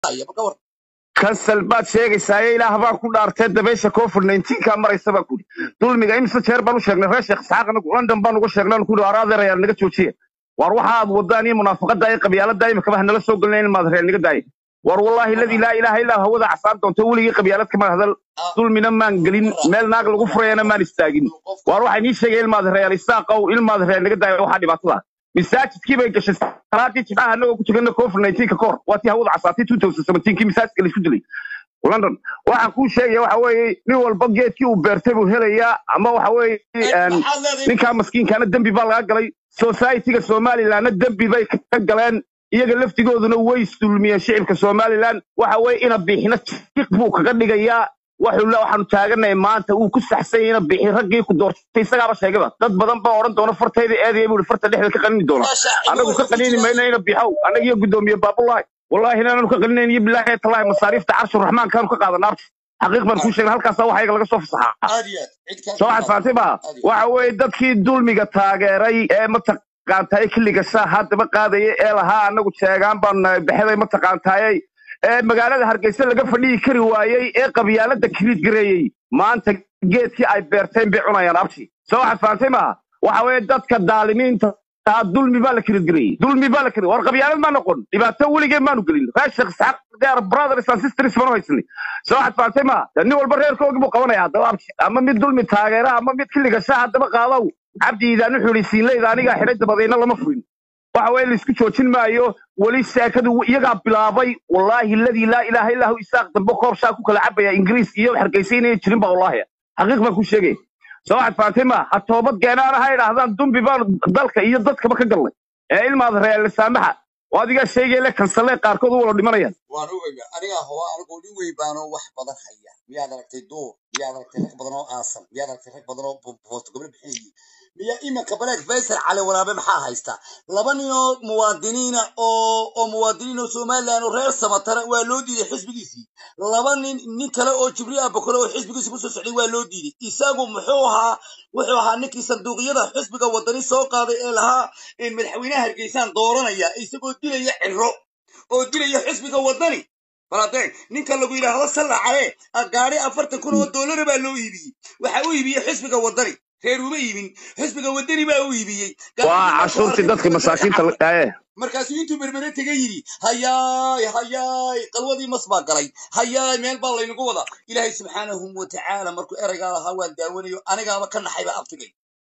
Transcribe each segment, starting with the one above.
haya marka war kansal baad sheegaysaa ilaah baan ku dhaartee dabeysha covid 19 ka maraysa baan kuri dulmiga imse jeer baan u sheegnay reer sheekh isxaaq anagu london baan uga sheegnay aan kuri araadeer ayaa naga joojiya war waxa aad wadaan iyo munaafaqada iyo qabyaalada imika bah nala soo gelinayn in maad reer naga daaya war wallaahi ladii laa ilaaha illaa hawada casaan doonto weligii qabyaalad kama hadal ah, dulmina maan gelin meel naag lagu furayana maan istaagin qofka war waxay nii sheegay ilmaad reer isaaqow ilmaad reer naga daaya waxaa dhibaatada masaajidkii bay gashay salaadii jimcaha anagoo ku tukana covid 19 ka kahor waa tii hawada casaatay 2017 kii masaajidka laisku dilay london waxaan kuu sheegaya waxa weeye nin walba geedkii uu beertay buu helayaa ama waxa weeye een, maxaad leedahay ninkaa maskiinkaana dembi baa laga galay societyga somalilandna dembi bay ka galeen iyaga laftigooduna way isdulmiyeen shicibka somaliland waxa weeye ina biixina jiq buu kaga dhigayaa waxuu le waxaanu taaganahay maanta uu ku saxsan yahay ina biixi raggii ku doortay isagaaba sheegaba dad badan baa odhan doona fartayda eedaya buu farta dhexda ka qanini doona meesha cidlo anagu ka waxay ku qanini jiraan mayno ina biixow anaga iyo guddoomiye baabulahi wallahi inaanu ka qaninayn iyo bilaahi talaahi masaariifta carshuraxmaankaanu ka qaadana xaqiiq baan kuu sheegna halkaasa waxa iyaga laga soo fasaxaa aad iyo aad cid kale soo kama waxaad fahamtay ma aad iyo waxa weeye dadkii dulmiga taageeray ee mataqaantaye xilliga saa haddaba qaadaya ee lahaa anagu sheegaan baan nahay baxday mataqaantaye ee magaalada hargeysa laga fadhiyi kari waayey ee qabyaalada kiriid gareeyey maanta geedkii ay beerteen bay cunayaan abti soo waxaad fahamtay ma waxa weeye dadka daalimiinta taa dulmi baa la kiriid gareeyey dulmi baa la kiri war qabyaalad ma noqon dhibaato weligeen maanu gelin reer sheekh isxaaq they are brothers and sisters banu haysani soo waxaad fahamtay ma nin walba reerkoogii buu qabanaya haddaba abti ama mid dulmi taageera ama mid xilliga saa haddaba qaadow cabdi iidaan wuxuu yidhi siinleyda anigaa xidhay dabadayna lama furin waxa weeye laisku joojin maayo weli sheekadu iyagaa bilaabay wallaahi ladii laa ilaaha illaa hu isaaq dambe koob shaa ku kala cabaya ingiriis iyo hargeysa inay jirin ba wallaahi xaqiiq baan ku sheegay soo waxaad fahamtay ma ha toobad keenaana ha idhaahdaan dumbi baan dalka iyo dadkaba ka galnay ee ilmaad reer saamaxa oo adigaa sheegaya le kansalee qaarkood u wada dhimanayaan waan ogaya anigaa hoba anigoo nin weyn baanoo wax badan haya miyaad aragtay duur miyaad aragtay rag badan oo aasan miyaad aragtay rag badan oo boosto gobol bixinayay miyaa iminka baleeg faysal cali waraabe maxaa haysta laba nin oo muwaadiniina oo oo muwaadiniin oo somaliland oo reer samatara waa loo diiday xisbigiisii laba nin nin kale oo jibriil abakore oo xisbigiisi kusoo socday waa loo diiday isagu muxuu ahaa wuxuu ahaa ninkii sanduuqyada xisbiga wadani soo qaaday ee lahaa in madaxweynaha hargeysaan dooranaya isagoo dilaya ciro oo dilaya xisbiga wadani baladeeg ninka lagu yidhaahdo salla cale gaari afartan kun oo doolara baa loo iibiyey waxa u iibiyey xisbiga wadani reer uma iibin xisbiga wadani baa u iibiyey waa cashuurtii dadka masaakiinta la dhaaye markaasuu intuu berbere tega yidhi hayaay hayaay qalwadii mas baa galay hayaay meel baa laynagu wadaa ilaahay subxaanahu watacaala markuu eraygaa lahaa waan daawanayo anigaaba ka naxayba abtigay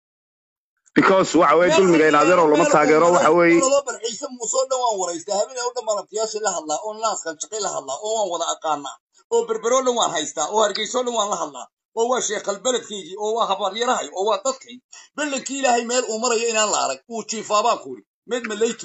because waxa weeye meel dulmiga in adeeroo lama taageero waxa weeye loo balxiisa muusoo dhan waan waraystaa habeenay o dhan baan abtiyaashii la hadlaa oo naaskan shaqay la hadlaa oo waan wada aqaanaa oo berberoo dhan waan haystaa oo hargeysoo dhan waan la hadlaa oo waa sheekal beledkaygii oo waa habaryarahay oo waa dadkay bellankii ilaahay meel uu marayo inaan la arag uu jiifaabaan kuuri med malaytu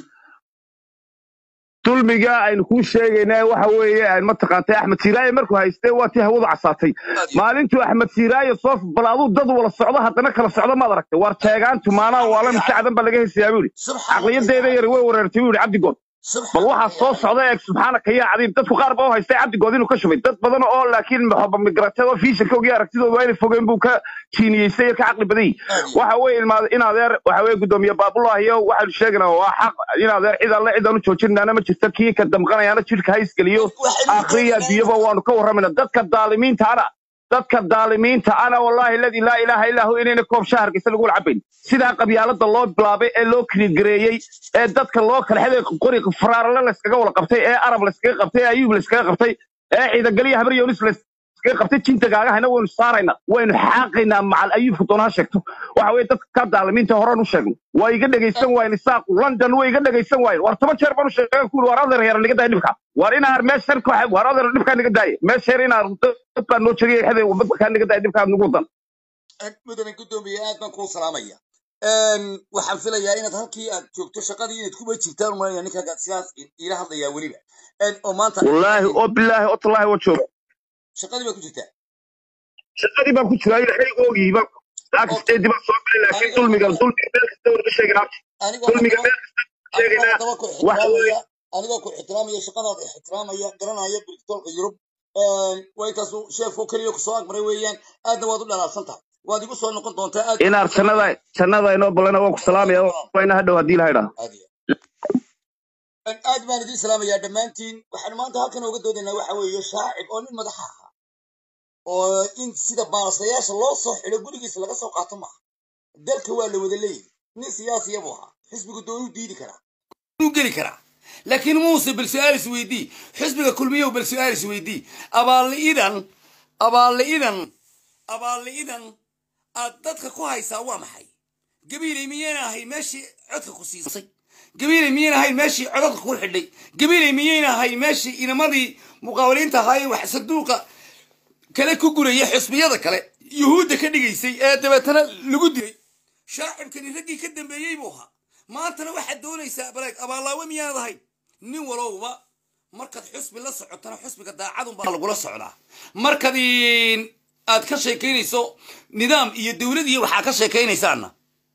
dulmiga aynu kuu sheegaynaa waxa weeye aan mataqaantay axmed siiraaye markuu haystee waa tii hawadu casaatay maalintuu axmed siiraaye soo bal aduu dad wala socdo haddana kala socdo maad aragtay waar teegaantu maanaa waala mujacdan baa laga hesayaa buu yidhi caqliyadeeda yar way wareertay buu yidhi cabdigood bal waxaa soo socda eeg subxaanaka yaa cadiim dadku qaar baa u haystay cabdigood inuu ka shubay dad badan oo laakiin maxoba migrateed oo fiishankoogii aragtidooda waa inay fogeen buu ka jiiniyeystay ka caqli badan yahay waxa weeye ilmaad in adeer waxa weeye guddoomiye baabulaahiyo waxaanu sheegaynaa waa xaq in adeer cid alle cidaan u joojinaana ma jirta kii ka damqanayaana jidhka ha isgeliyo akhriya adduunyaba waanu ka warramayna dadka daalimiintaana dadka daalimiinta ana wallaahi ladii laa ilaaha illaa hu inayna koob shaah hargeysa lagu cabayn sidaa qabyaalada loo bilaabay ee loo kirigareeyey ee dadka loo kala xeday qori faraarale layskaga wada qabtay ee arab layskaga qabtay ee ayuub layskaga qabtay ee ciidagaliya habar yoonis layskaga qabtay jinta gaagahayna waynu saaraynaa waynu xaaqaynaa macal ayuubka doona ha sheegto waxa weeye dadka daalimiinta horaan u sheegno waa iga dhegaysan waayen isaaq london way iga dhegaysan waayen war toban jeer baan u sheegay ku war adeer yar niga daaya dhibka war inaar meeshan ku war adeer dhibkaa niga daaya meesha yar inaar dad baa noo jegay xeday waddankaa niga daaya dhibkaa nagu wadan mudane guddoomiye aad baan kuu salaamaya waxaan filayaa inaad halkii aad joogto shaqadii inaad kuba jirtaan umalaya ninka sidaas ila hadlayaa weliba oo maanta wallaahi oo bilaahi oo tallaahi oo jooga shaqadii baa ku jirtaa shaqadii baan ku jiraa ilaahay oogii baan laakisteedii baan soo galay laakiin dulmiga dulmiga meel kasta warga sheegana anigoo dulmiga haddaba meel kasta anigoo sheegana haddaba ku waxa weeye ixtiraamaya anigoo ku ixtiraamaya shaqadaada ixtiraamaya garanaya brigtoolka yurub waa intaasu sheefkoo keliya kusoo agmaray weeyaan aadna waad u dhalaabsan tahay waad igu soo noqon doontaa aad inaar jannada jannada inoo balana waan ku salaamaya waa ina hadhow haddii ilahay dhaa aad iyo aad baan idin salaamayaa dhammaantiin waxaan maanta halkan ooga doodaynaa waxa weeye shaacib oo nin madaxa ahaa oo in sida baalasayaasha loo soo xidho gurigiisa laga soo qaato maaha dalka waa la wada leeyahy nin siyaasiya buu ahaa xisbigu doonuu diidi karaa inuu geli karaa laakiin muuse bal su-aal is weydii xisbiga kulmiyow bal su-aal is weydii abaalli'idan abaalli'idan abaalli'idan aad dadka ku haysaa waa maxay gabiilay miyayna ahayn meeshii codka ku siisay gabiilay miyayna ahayn meeshii codadka ku xidhay gabiilay miyayna ahayn meeshii inamadii muqaawaliinta ahaayee wax sanduuqa kale ku guraya xisbiyada kale yuhuudda ka dhigaysay ee dabeetana lagu dilay shaacibkani raggii ka dambeeyey buu ahaa maantana waxaad doonaysaa baleeg abaallaawe miyaanad ahayn nin walowba markaad xusbi la socotana xusbiga daacadunbaa lagula socdaa markaad aad ka sheekaynayso nidaam iyo dowlad iyo waxaa ka sheekaynaysaana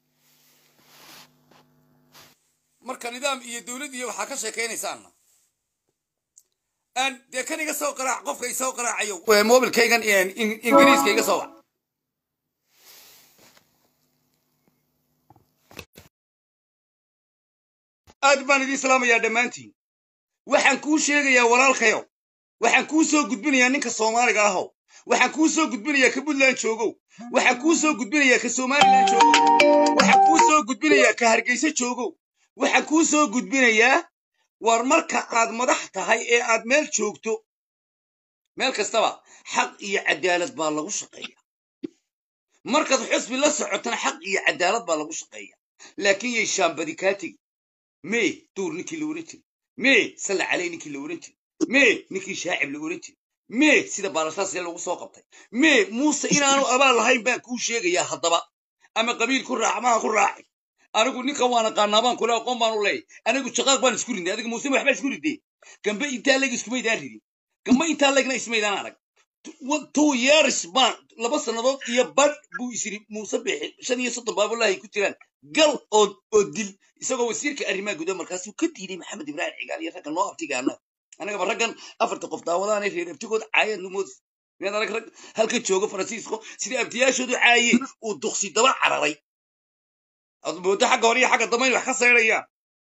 marka nidaam iyo dowlad iyo waxaa ka sheekaynaysaana dee kan iga soo qaraac qofka isoo qaraacayo mobilkaygan ingiriiska iga soo wac aad baan idiin salaamayaa dhammaantiin waxaan kuu sheegayaa walaalkayow waxaan kuu soo gudbinayaa ninka soomaaliga ahow waxaan kuu soo gudbinayaa ka puntland joogow waxaan kuu soo gudbinayaa ka somalilan joogow waxaan kuu soo gudbinayaa ka hargeysa joogow waxaan kuu soo gudbinayaa war marka aad madax tahay ee aad meel joogto meel kastaba xaq iyo cadaalad baa lagu shaqeeya markaad xusbi la socotana xaq iyo cadaalad baa lagu shaqeeya laakiin yay shaambadi kaa tegi mee duur ninkii la oran jiri mee salla caley ninkii la oran jiri mee ninkii shaacib la oran jiri mee sida baalasaas ee lagu soo qabtay mee muuse inaanu abaal lahayn baan kuu sheegayaa haddaba ama qabiil ku raac maha ku raaci anigu ninkan waan aqaanaa baan kule aqoon baan u leeyahy anigu shaqaaq baan isku ridnay adiga muuse waxbaa isku ridee gambe intaa leg iskumaydaan ridin gambe intaa legna ismaydaan arag two years baan laba sannadood iyo badh buu isiri muuse bixi shan iyo soddon baabulahay ku jiraan gal oo oo dil isagoo wasiirka arrimaha gudaha markaasuu ka diiday maxamed ibraahim cigaal iyo raggan noo abtiga annaga annagaba raggan afarta qof daawadaanay reer abtigood caayeen lumoodis miyaad arag rag halka jooga faransiisko sidai abtiyaashoodu caayeen uu duqsi daba cararay moodo xagga hore iyo xagga dambayn wax ka saydhayaan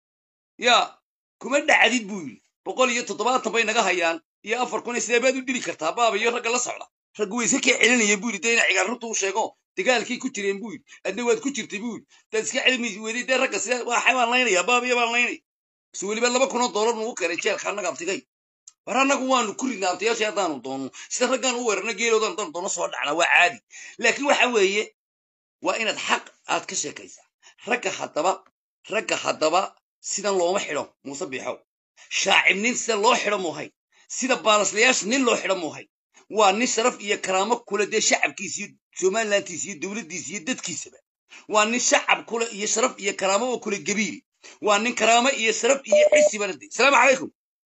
yaa kuma dhacdid buu yidhi boqol iyo toddobaatan bay naga hayaan iyo afar kun sidee baad u dili kartaa baaba iyo ragga la socda raggu wayse kaa celinaya buu yidhi dee ina cigaar runta u sheego dagaalkii ku jireen buu yidhi adna waad ku jirtay buu yidhi daad iska celimi weday dee ragga sidee waxay baan laynaya baaba iyo baan laynaya base weliba laba kunoo doolar nugu keenay jeelka annaga abtigay war annagu waanu ku ridnaa abtiyaashii haddaanu doono sida raggaan u weerarna geeloodan haddaan doono soo dhacnaa waa caadi laakiin waxa weeye waa inaad xaq aad ka sheekaysaa ragga haddaba ragga haddaba sidan looma xidho muuse biixow shaacib nin sida loo xidho muuhay sida baalaslayaasha nin loo xidho muuhay waa nin sharaf iyo karaamo kule dee shacabkiisa iyo somalilantiisa iyo dowladdiisa iyo dadkiisaba waa nin shacab kule iyo sharaf iyo karaamo oo kule gabiil waa nin karaamo iyo sharaf iyo xisi bana de salaamu calaykum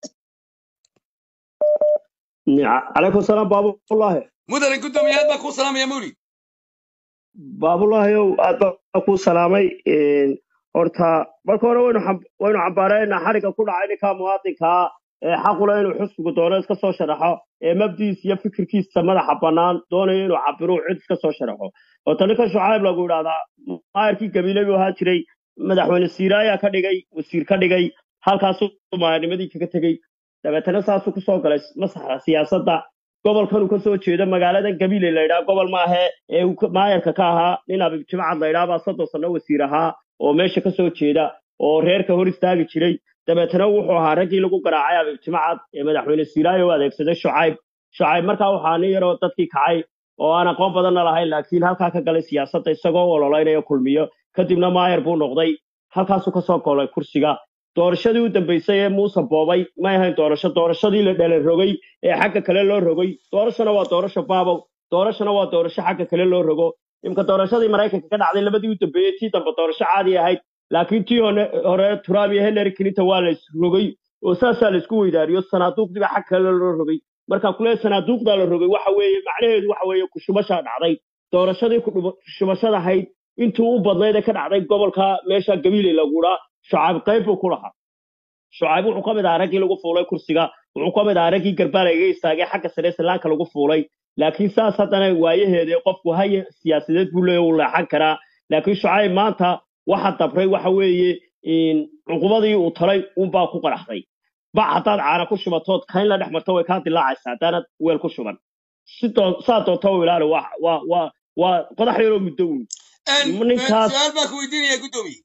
calaykum salaam baabulaahi mudane guddoomiye aad baa kuu salaamaya mawlid baabulaahiyow aad baa kuu salaamay horta marka hore waynu waynu cambaaraynaa xariga ku dhacay ninka muwaadinkaa ee xaqule inuu xusbigu doono iska soo sharaxo ee mabdiis iyo fikirkiisa madaxa bannaan doonayo inuu cabiruu cid iska soo sharaxo horta ninka shucayb lagu idhahdaa maayarkii gabiile buu ahaa jiray madaxweyne siiraayaa ka dhigay wasiir ka dhigay halkaasuu maayarnimadii kaga tegey dabeetana saasuu kusoo galay masaxa siyaasadda gobolkanuu ka soo jeedo magaaladan gabiile la ydhaha gobol maahe ee uu maayarka ka ahaa nin abib jimcad la ydhaha baa soddon sanno wasiir ahaa oo meesha ka soo jeeda oo reerka hor istaagi jiray dabeetana wuxuu ahaa raggii lagu garaacay abib jimcad ee madaxweyne siiraayo u adeegsaday shucayb shucayb markaa waxaa nin yaroo dadkii kacay oo aan aqoon badanna lahayn laakiin halkaa ka galay siyaasadda isagoo ololaynaya kulmiyo kadibna maayar buu noqday halkaasuu kasoo golay kursiga doorashadii u dambaysay ee muuse boobay may ahayn doorasho doorashadii la dhala rogay ee xagga kale loo rogay doorashona waa doorasho baabow doorashona waa doorasho xagga kale loo rogo imka doorashadii maraykanka ka dhacday labadii u dambeeyey tii dambe doorasho caadi ahayd laakiin tii hore trump iyo hillary clinton waa la isrogay oo saasaa la isku weydaariyo sanaaduuqdiiba xag kale loo rogay marka kule sanaaduuqdaa la rogay waxa weeye macnaheedu waxa weeye kushubashaa dhacday doorashadii kushubashada ahayd intii u badnayd ee ka dhacday gobolka meesha gabiile laguudhaa shucayb qayb buu ku lahaa shucayb wuxuu ka mid ahaa raggii lagu fuulay kursiga wuxuu ka mid ahaa raggii garbaala iga istaagay xagga sare islaanka lagu fuulay laakiin saas haddana waayaheeda qofku haya siyaasadeed buu leeya uu leexan karaa laakiin shucayb maanta waxa dabray waxa weeye in cuqubadii uu talay unbaa ku qaraxday bac haddaad caana ku shubatood kayn la dhex marto way kaa dilaacaysaa haddaanad weel ku shuban si doon- saa doonta u ilaali waa waa waa waa qodax yaroo muddo uun ninkaas su-aal baa ku weydiinaya guddoomiye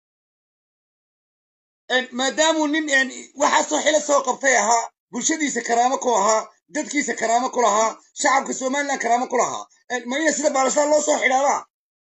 maadaamuu nin een, waxaasoo xilo soo qabtay ahaa bulshadiisa karaamo ku ahaa dadkiisa karaamo ku lahaa shacabka somaliland karaamo ku lahaa een, ma ina sida baalashaa loo soo xidhaabaa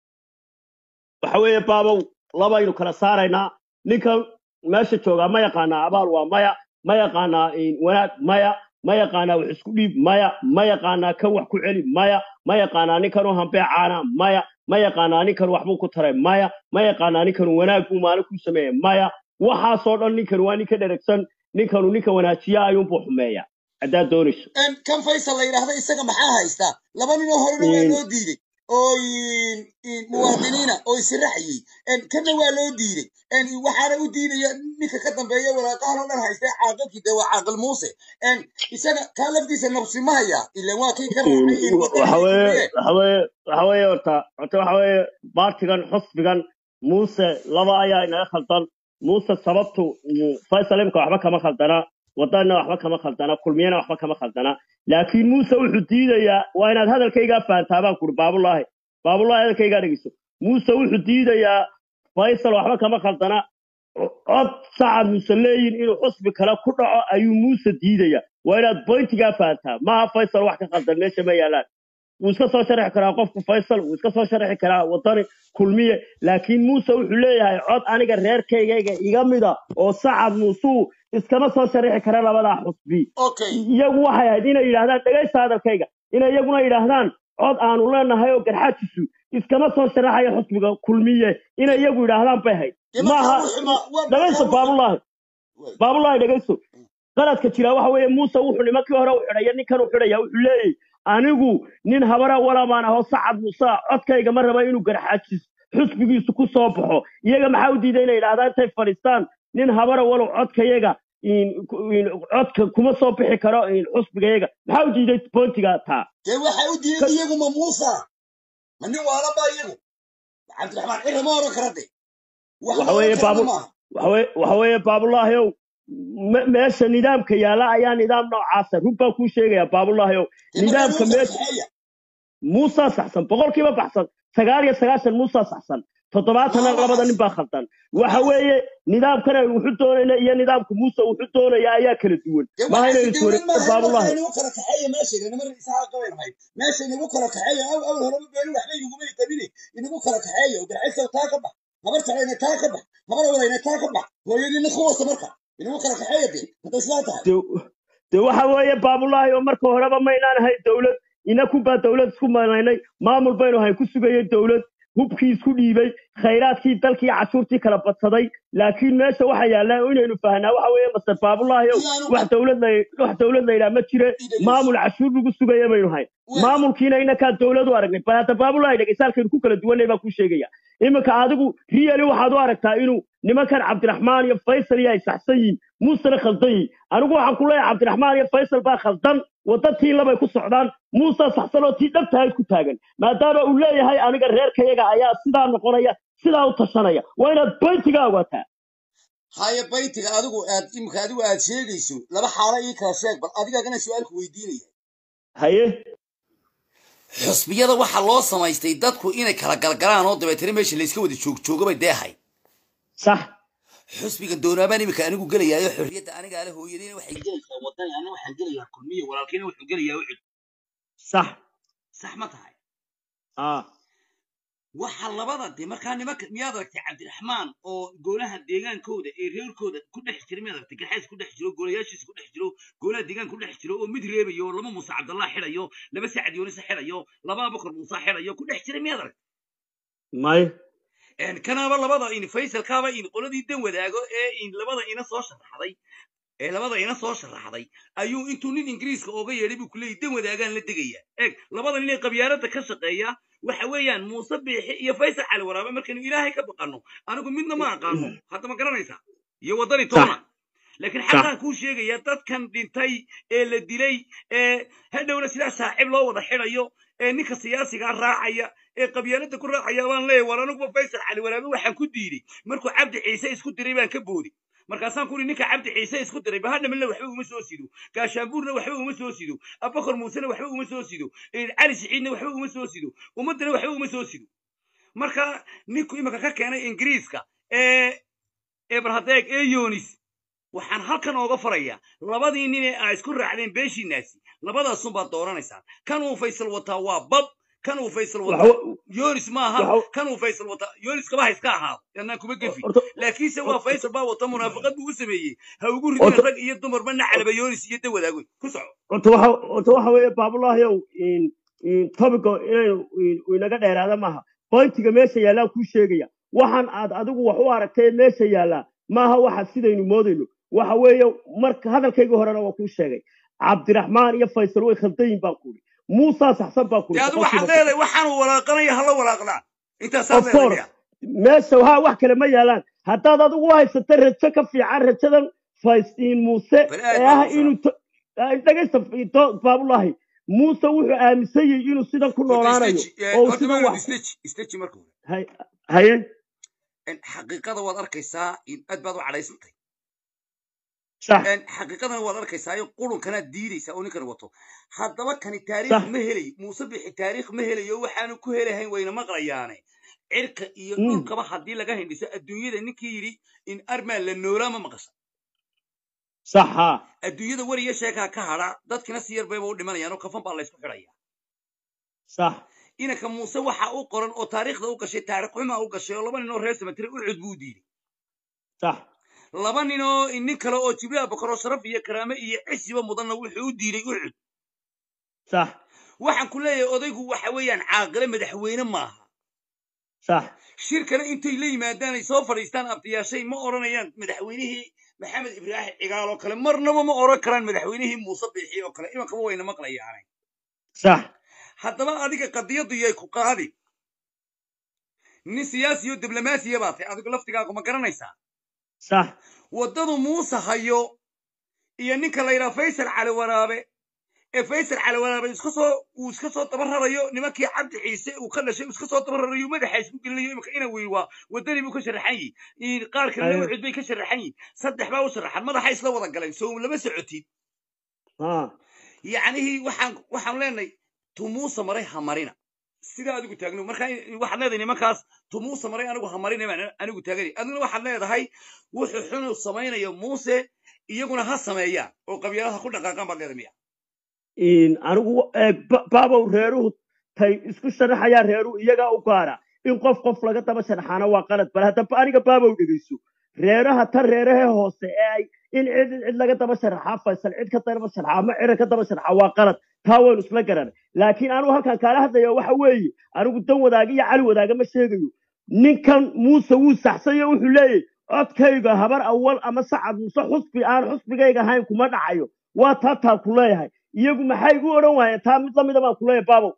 waxa weeye baabow labaynu kala saaraynaa ninkan meesha joogaa ma yaqaanaa abaal waa maya ma yaqaanaa in wanaag maya ma yaqaanaa wax isku dhiib maya ma yaqaanaa kan wax ku celi maya ma yaqaanaa ninkan u hambee caana maya ma yaqaanaa ninkan waxbuu ku taray maya ma yaqaanaa ninkan wanaag buu maalin ku sameeyey maya waxaasoo dhan ninkan waa ninka dheragsan ninkanu ninka wanaajiya ayuunbuu xumeeya haddaad doonayso Een, kan faysal la yidhaahda isaga maxaa haystaa laba nin oo horena waa In- loo diiday oo in- in muwaadiniina oo israxiyey Een, kanna waa loo diiday Een, waxaana u diidaya ninka ka dambeeya walaaqahan oo dhan haystay caaqilkii dee waa caaqil muuse Een, isaga kaa laftiisa nabsi ma hayaa ila waa kii ka In- raacay in waxa waddanka weeye Itoobiya. waxa weeye waxa weeye horta horta waxa weeye baartigan xusbigan muuse laba ayaa inaga khaldan muuse sababtu uu faysal imka waxba kama khaldana wadanna waxba kama khaldana kulmiyana waxba kama khaldana laakiin muuse wuxuu diidayaa waa inaad hadalkaygaa fahantaa baan kuri baabulaahi baabulaahi hadalkaygaa dhegeyso muuse wuxuu diidayaa faysal waxba kama khaldana cod sacad muuse leeyin inuu xusbi kale ku dhaco ayuu muuse diidaya waa inaad boyntigaa fahantaa maaha faysal wax ka khaldan meesha ma yaalaan wuu iska soo sharxi karaa qofku faysal wuu iska soo sharxi karaa wadani kulmiye laakiin muuse wuxuu leeyahay cod aniga reerkaygayga iga mida oo sacad muusuu iskama soo sharxi kara labadaa xusbi okay iyagu waxay ahayd inay yidhaahdaan dhegaysta hadalkayga inay iyaguna yidhaahdaan cod aanu leenahay oo garxaajisu iskama soo sharaxayo xusbiga kulmiye inay iyagu yidhaahdaan bay ahayd Dee markaa maaha wuxuu ma- waa- dhegaysto waa- baabulaahi Wey. baabulaahi dhegaysto qaladka jira waxa weeye muuse wuxuu nimankii hore u xidhaya ninkan u xidhaya wuxuu leeyahy anigu nin habara walamaan ahoo sacad muuse codkayga ma raba inuu garxaajis xusbigiisu ku soo baxo iyaga maxaa u diiday inay yidhahdaan intay fadhiistaan nin habara walow codkayaga in- in- codka kuma soo bixi karo in xusbigayaga maxaa u diiday boontiga taa dee waxay u diiday iyagu ma muusa ma nin waalan baa iyagu cabdiraxmaan cira ma oran kara de wax Waxa la weeye oran karana baabul- maaha waxa weye- waxa weeye baabulaahi ow me- meesha nidaamka yaala ayaa nidaam noocaasa run baan kuu sheegaya baabulaahi ow Dee markaa nidaamka loo meesha kaxeeya. muusaa saxsan boqolkiiba baxsan sagaal iyo sagaashan muusaa saxsan toddobaatanna Waa labada nin baa khaldan waxa weeye nidaamkan aynu wuxu doonayna iyo nidaamka muuse wuxu doonaya ayaa kala duwan dee maaha waxaasi inaynu dowlad iswareegto maaha markaa baabulahi inagu kala kaxeeya meesha inama isaga qaban mahay meesha inagu kala kaxeeya aw aw horeba beeni waxba inaguma qabine inagu kala kaxeeya oo garxaysa taa ka bax habar talayna taa ka bax habar walayna taa ka bax hooyadiina ku wasa marka inagu kala kaxeeya de hadday sidaa tahay de de waxa weeye baabulahi oo marka horeba maynaan ahay dowlad inaku baa dowlad isku malaynay maamul baynu ahayn ku sugayay dowlad hubkii isku dhiibay khayraadkii dalkii cashuurtii kala badsaday laakiin meesha waxa yaallaa inaynu fahnaa waxa weeye master baabulahi ow Iyaanu- wax dowlad la wax dowlad la yidhaha ma jire maamul cashuur lagu sugaya baynu hayn Wey. maamulkiina inakaa dowlad u aragnay bal hadda baabulahi dhegaysaalkaynu ku kala duwanay baan kuu sheegaya iminka adigu riyali waxaad u aragtaa inuu nimankan cabdiraxmaan iyo faysal iyo ay saxsan yihiin muusena khaldan yihin anigu waxaan ku leeyahay cabdiraxmaan iyo faysal baa khaldan wadda tii labay ku socdaan muuse saxsan oo tii dhabtahayd ku taagan maadaama uu leeyahay aniga reerkayaga ayaa sidaa noqonaya sidaa u tashanaya waa inaad boyntiga ogaataa haya baytiga adigu aad imika adigu aad sheegayso laba xaalo ii kala sheeg bal adigaagana su-aalku weydiinaya haye xusbiyada waxaa loo samaystay dadku inay kala galgalaan oo dabeetana meesha layska wada joogjoogabay deehay sax xusbiga doonaabaan imika anigu gelayaayo xorriyadda anigaa le hooyadiina waxay gelaysaa wadani anna waxaan gelayaa kulmiya walaalkiina wuxuu gelayaa ucud sax sax ma tahay ah waxa labada de markaa nimanka miyaad aragtay cabdiraxmaan oo golaha deegaankooda ee reerkooda ku dhex jira miyaad aragtay garxays ku dhex jiro golayaashiisa ku dhex jiro golaha deegaanka ku dhex jiro oo mid reebayo oo laba muuse cabdallah xidhayo laba sacad yoonisa xidhayo laba abakar muuse xidhayo ku dhex jira miyaad aragtay may een kanaaba labada in faysalkaaba in qoladii dan wadaago ee in labada ina soo sharaxday ee labada ina soo sharaxday ayuu intuu nin ingiriiska ooga yeedhay buu kuleeyay dan wadaagaan la degaya eeg labada nin ee qabyaaladda ka shaqeeya waxa weeyaan muuse biixi iyo faysal cali waraabe markaynu ilaahay ka baqanno anigu midna ma aqaano hadda ma garanaysaa iyo waddani toona laakiin xaqaan kuu sheegaya dadkan dhintay ee la dilay ee hadhowna sidaa saaxiib loo wada xidhayo ee ninka siyaasigaa raacaya ee qabyaalada ku raacaya baan leeyahay war aniguba faysal cali waraabe waxaan ku diiday markuu cabdi ciise isku diray baan ka boodi markaasaan ku uri ninka cabdi ciise isku diray bahadhamalna waxba uma soo sido gaashaanbuurna waxba uma soo sido abakar muusena waxba uma soo sido cali siciidna waxba uma soo sido ummaddana waxba uma soo sido marka ninku iminka ka keenay ingiriiska ee ebrahadeeg ee yonis waxaan halkan ooga farayaa labadii nin ee aa isku raacdeen beeshiinaasi labadaasunbaad dooranaysaan kan uu faysal wataa waa bab kan uu faysal wataa yonis maaha kan uu faysal wataa yonis kaba ha iska ahaado yannaan kuma gefi laakiinse waa faysal baa wata munaafaqad buu u sameeyey ha ugu ridina rag iyo dumarba nacalaba yonis iyo dawadaagoy ku soco horta waxa horta waxa weeye baabulahyow tobico inaynu inaga dheeraada maaha boyntiga meesha yaallaa kuu sheegaya waxaan aad adigu wax u aragtay meesha yaallaa maaha waxa sidaynu moodayno waxa weeye marka hadalkaygii horena waa kuu sheegay cabdiraxmaan iyo faysal way khaldayin baan kuuri muusaa saxsan baan kuuri dee adigu waxaad leedahay waxaanu walaaqanaya hala walaaqdaan intaasaad leedahay meesha ha wax kale ma yaalaan haddaad adigu u haysata rajo ka fiican rajadan faystiin muuse ee ah inuu dhegaysta baabulahi muuse wuxuu aaminsan yahay inuu sidan ku noolaanayo oo sidan wax isteji marka hay haye xaqiiqada waad arkaysaa aad baad u cadhaysantay sax xaqiiqadana waad arkaysaa qurunkanaad diidaysaa oo ninkan wato haddaba kani taariikh ma helayo muuse bixi taariikh ma helayo waxaanu ku helahayn wayna maqlayaane cirka iyo dhulkaba haddii laga hindhiso adduunyada ninkii yidhi in armaa la noolaa ma maqasha sax haa adduunyada weriya sheekaa ka hadha dadkina si yar bayba u dhimanayaan oo kafan baa laysku xidhaya sax inanka muuse waxa u qoran oo taariikhda u gashay taariikh xumaa u gashay oo laba nin oo reer samatire u cud buu diiday sax laba nin oo nin kale oo jibriil abakar oo sharaf iyo karaame iyo cisiba mudanna wuxuu u diiday u cud sax waxaan ku leeyahay odaygu waxa weeyaan caaqile madaxweyne maaha sax shirkana intay la yimaadaan ay soo fadhiistaan abtiyaashay ma odhanayaan madaxweynihii maxamed ibraahim cigaal oo kale marnaba ma odhan karaan madaxweynihii muuse biixi oo kale imankaba wayna maqlayaanay sax haddaba adiga qadiyaddu yay ku qaadi nin siyaasi oo diblomaasiya baa tahay adigu laftigaagu ma garanaysaa sax waddadu muuse hayo iyo ninka la yidhaha faysal cali waraabe ee faysal cali waraabe iska soo uu iska soo daba rarayo nimankii cabdi ciise uu ka dhashay uu iska soo daba rarayo madaxa isku gelinayo imika ina wey waa waddanii buu ka sharaxan yihi qaar kalena ucud bay ka sharaxan yihin saddex baa u sharaxan madaxa isla wada galeen soo lama socotid yacnihii waxaan waxaan leenahay tumuusa maray ha marina sida adigu taagno marka waxaad leedahay nimankaas tumuusa maray anigu ha marina baan anigu taaganay adiguna waxaad leedahay wuxuu xunu samaynayo muuse iyaguna ha sameeyaan oo qabyaalada ku dhaqaaqaan baad leedahay miya anigu baabow reeruhu tay isku sharaxayaan reeruhu iyagaa u gaara in qof qof laga daba sharaxaana waa qalad bal haddaba aniga baabow dhegeyso reeraha tan reerahee hoose ee ay in cid cid laga daba sharaxaa faysal cid ka daba sharaxa ama ciran ka daba sharaxa waa qalad taa waynu isla garanay laakiin anigu halkan kaala hadlaya waxa weeye anigu dan wadaaga iyo cali wadaaga ma sheegayo ninkan muuse wuu saxsayo wuxuu leeyahy codkayga habar awal ama sacad muuse xusbi aan xusbigayga ahayn kuma dhacayo waa taa taa ku leeyahay iyagu maxay igu odhan waayeen taa mid lamida baan ku leeyahay baabow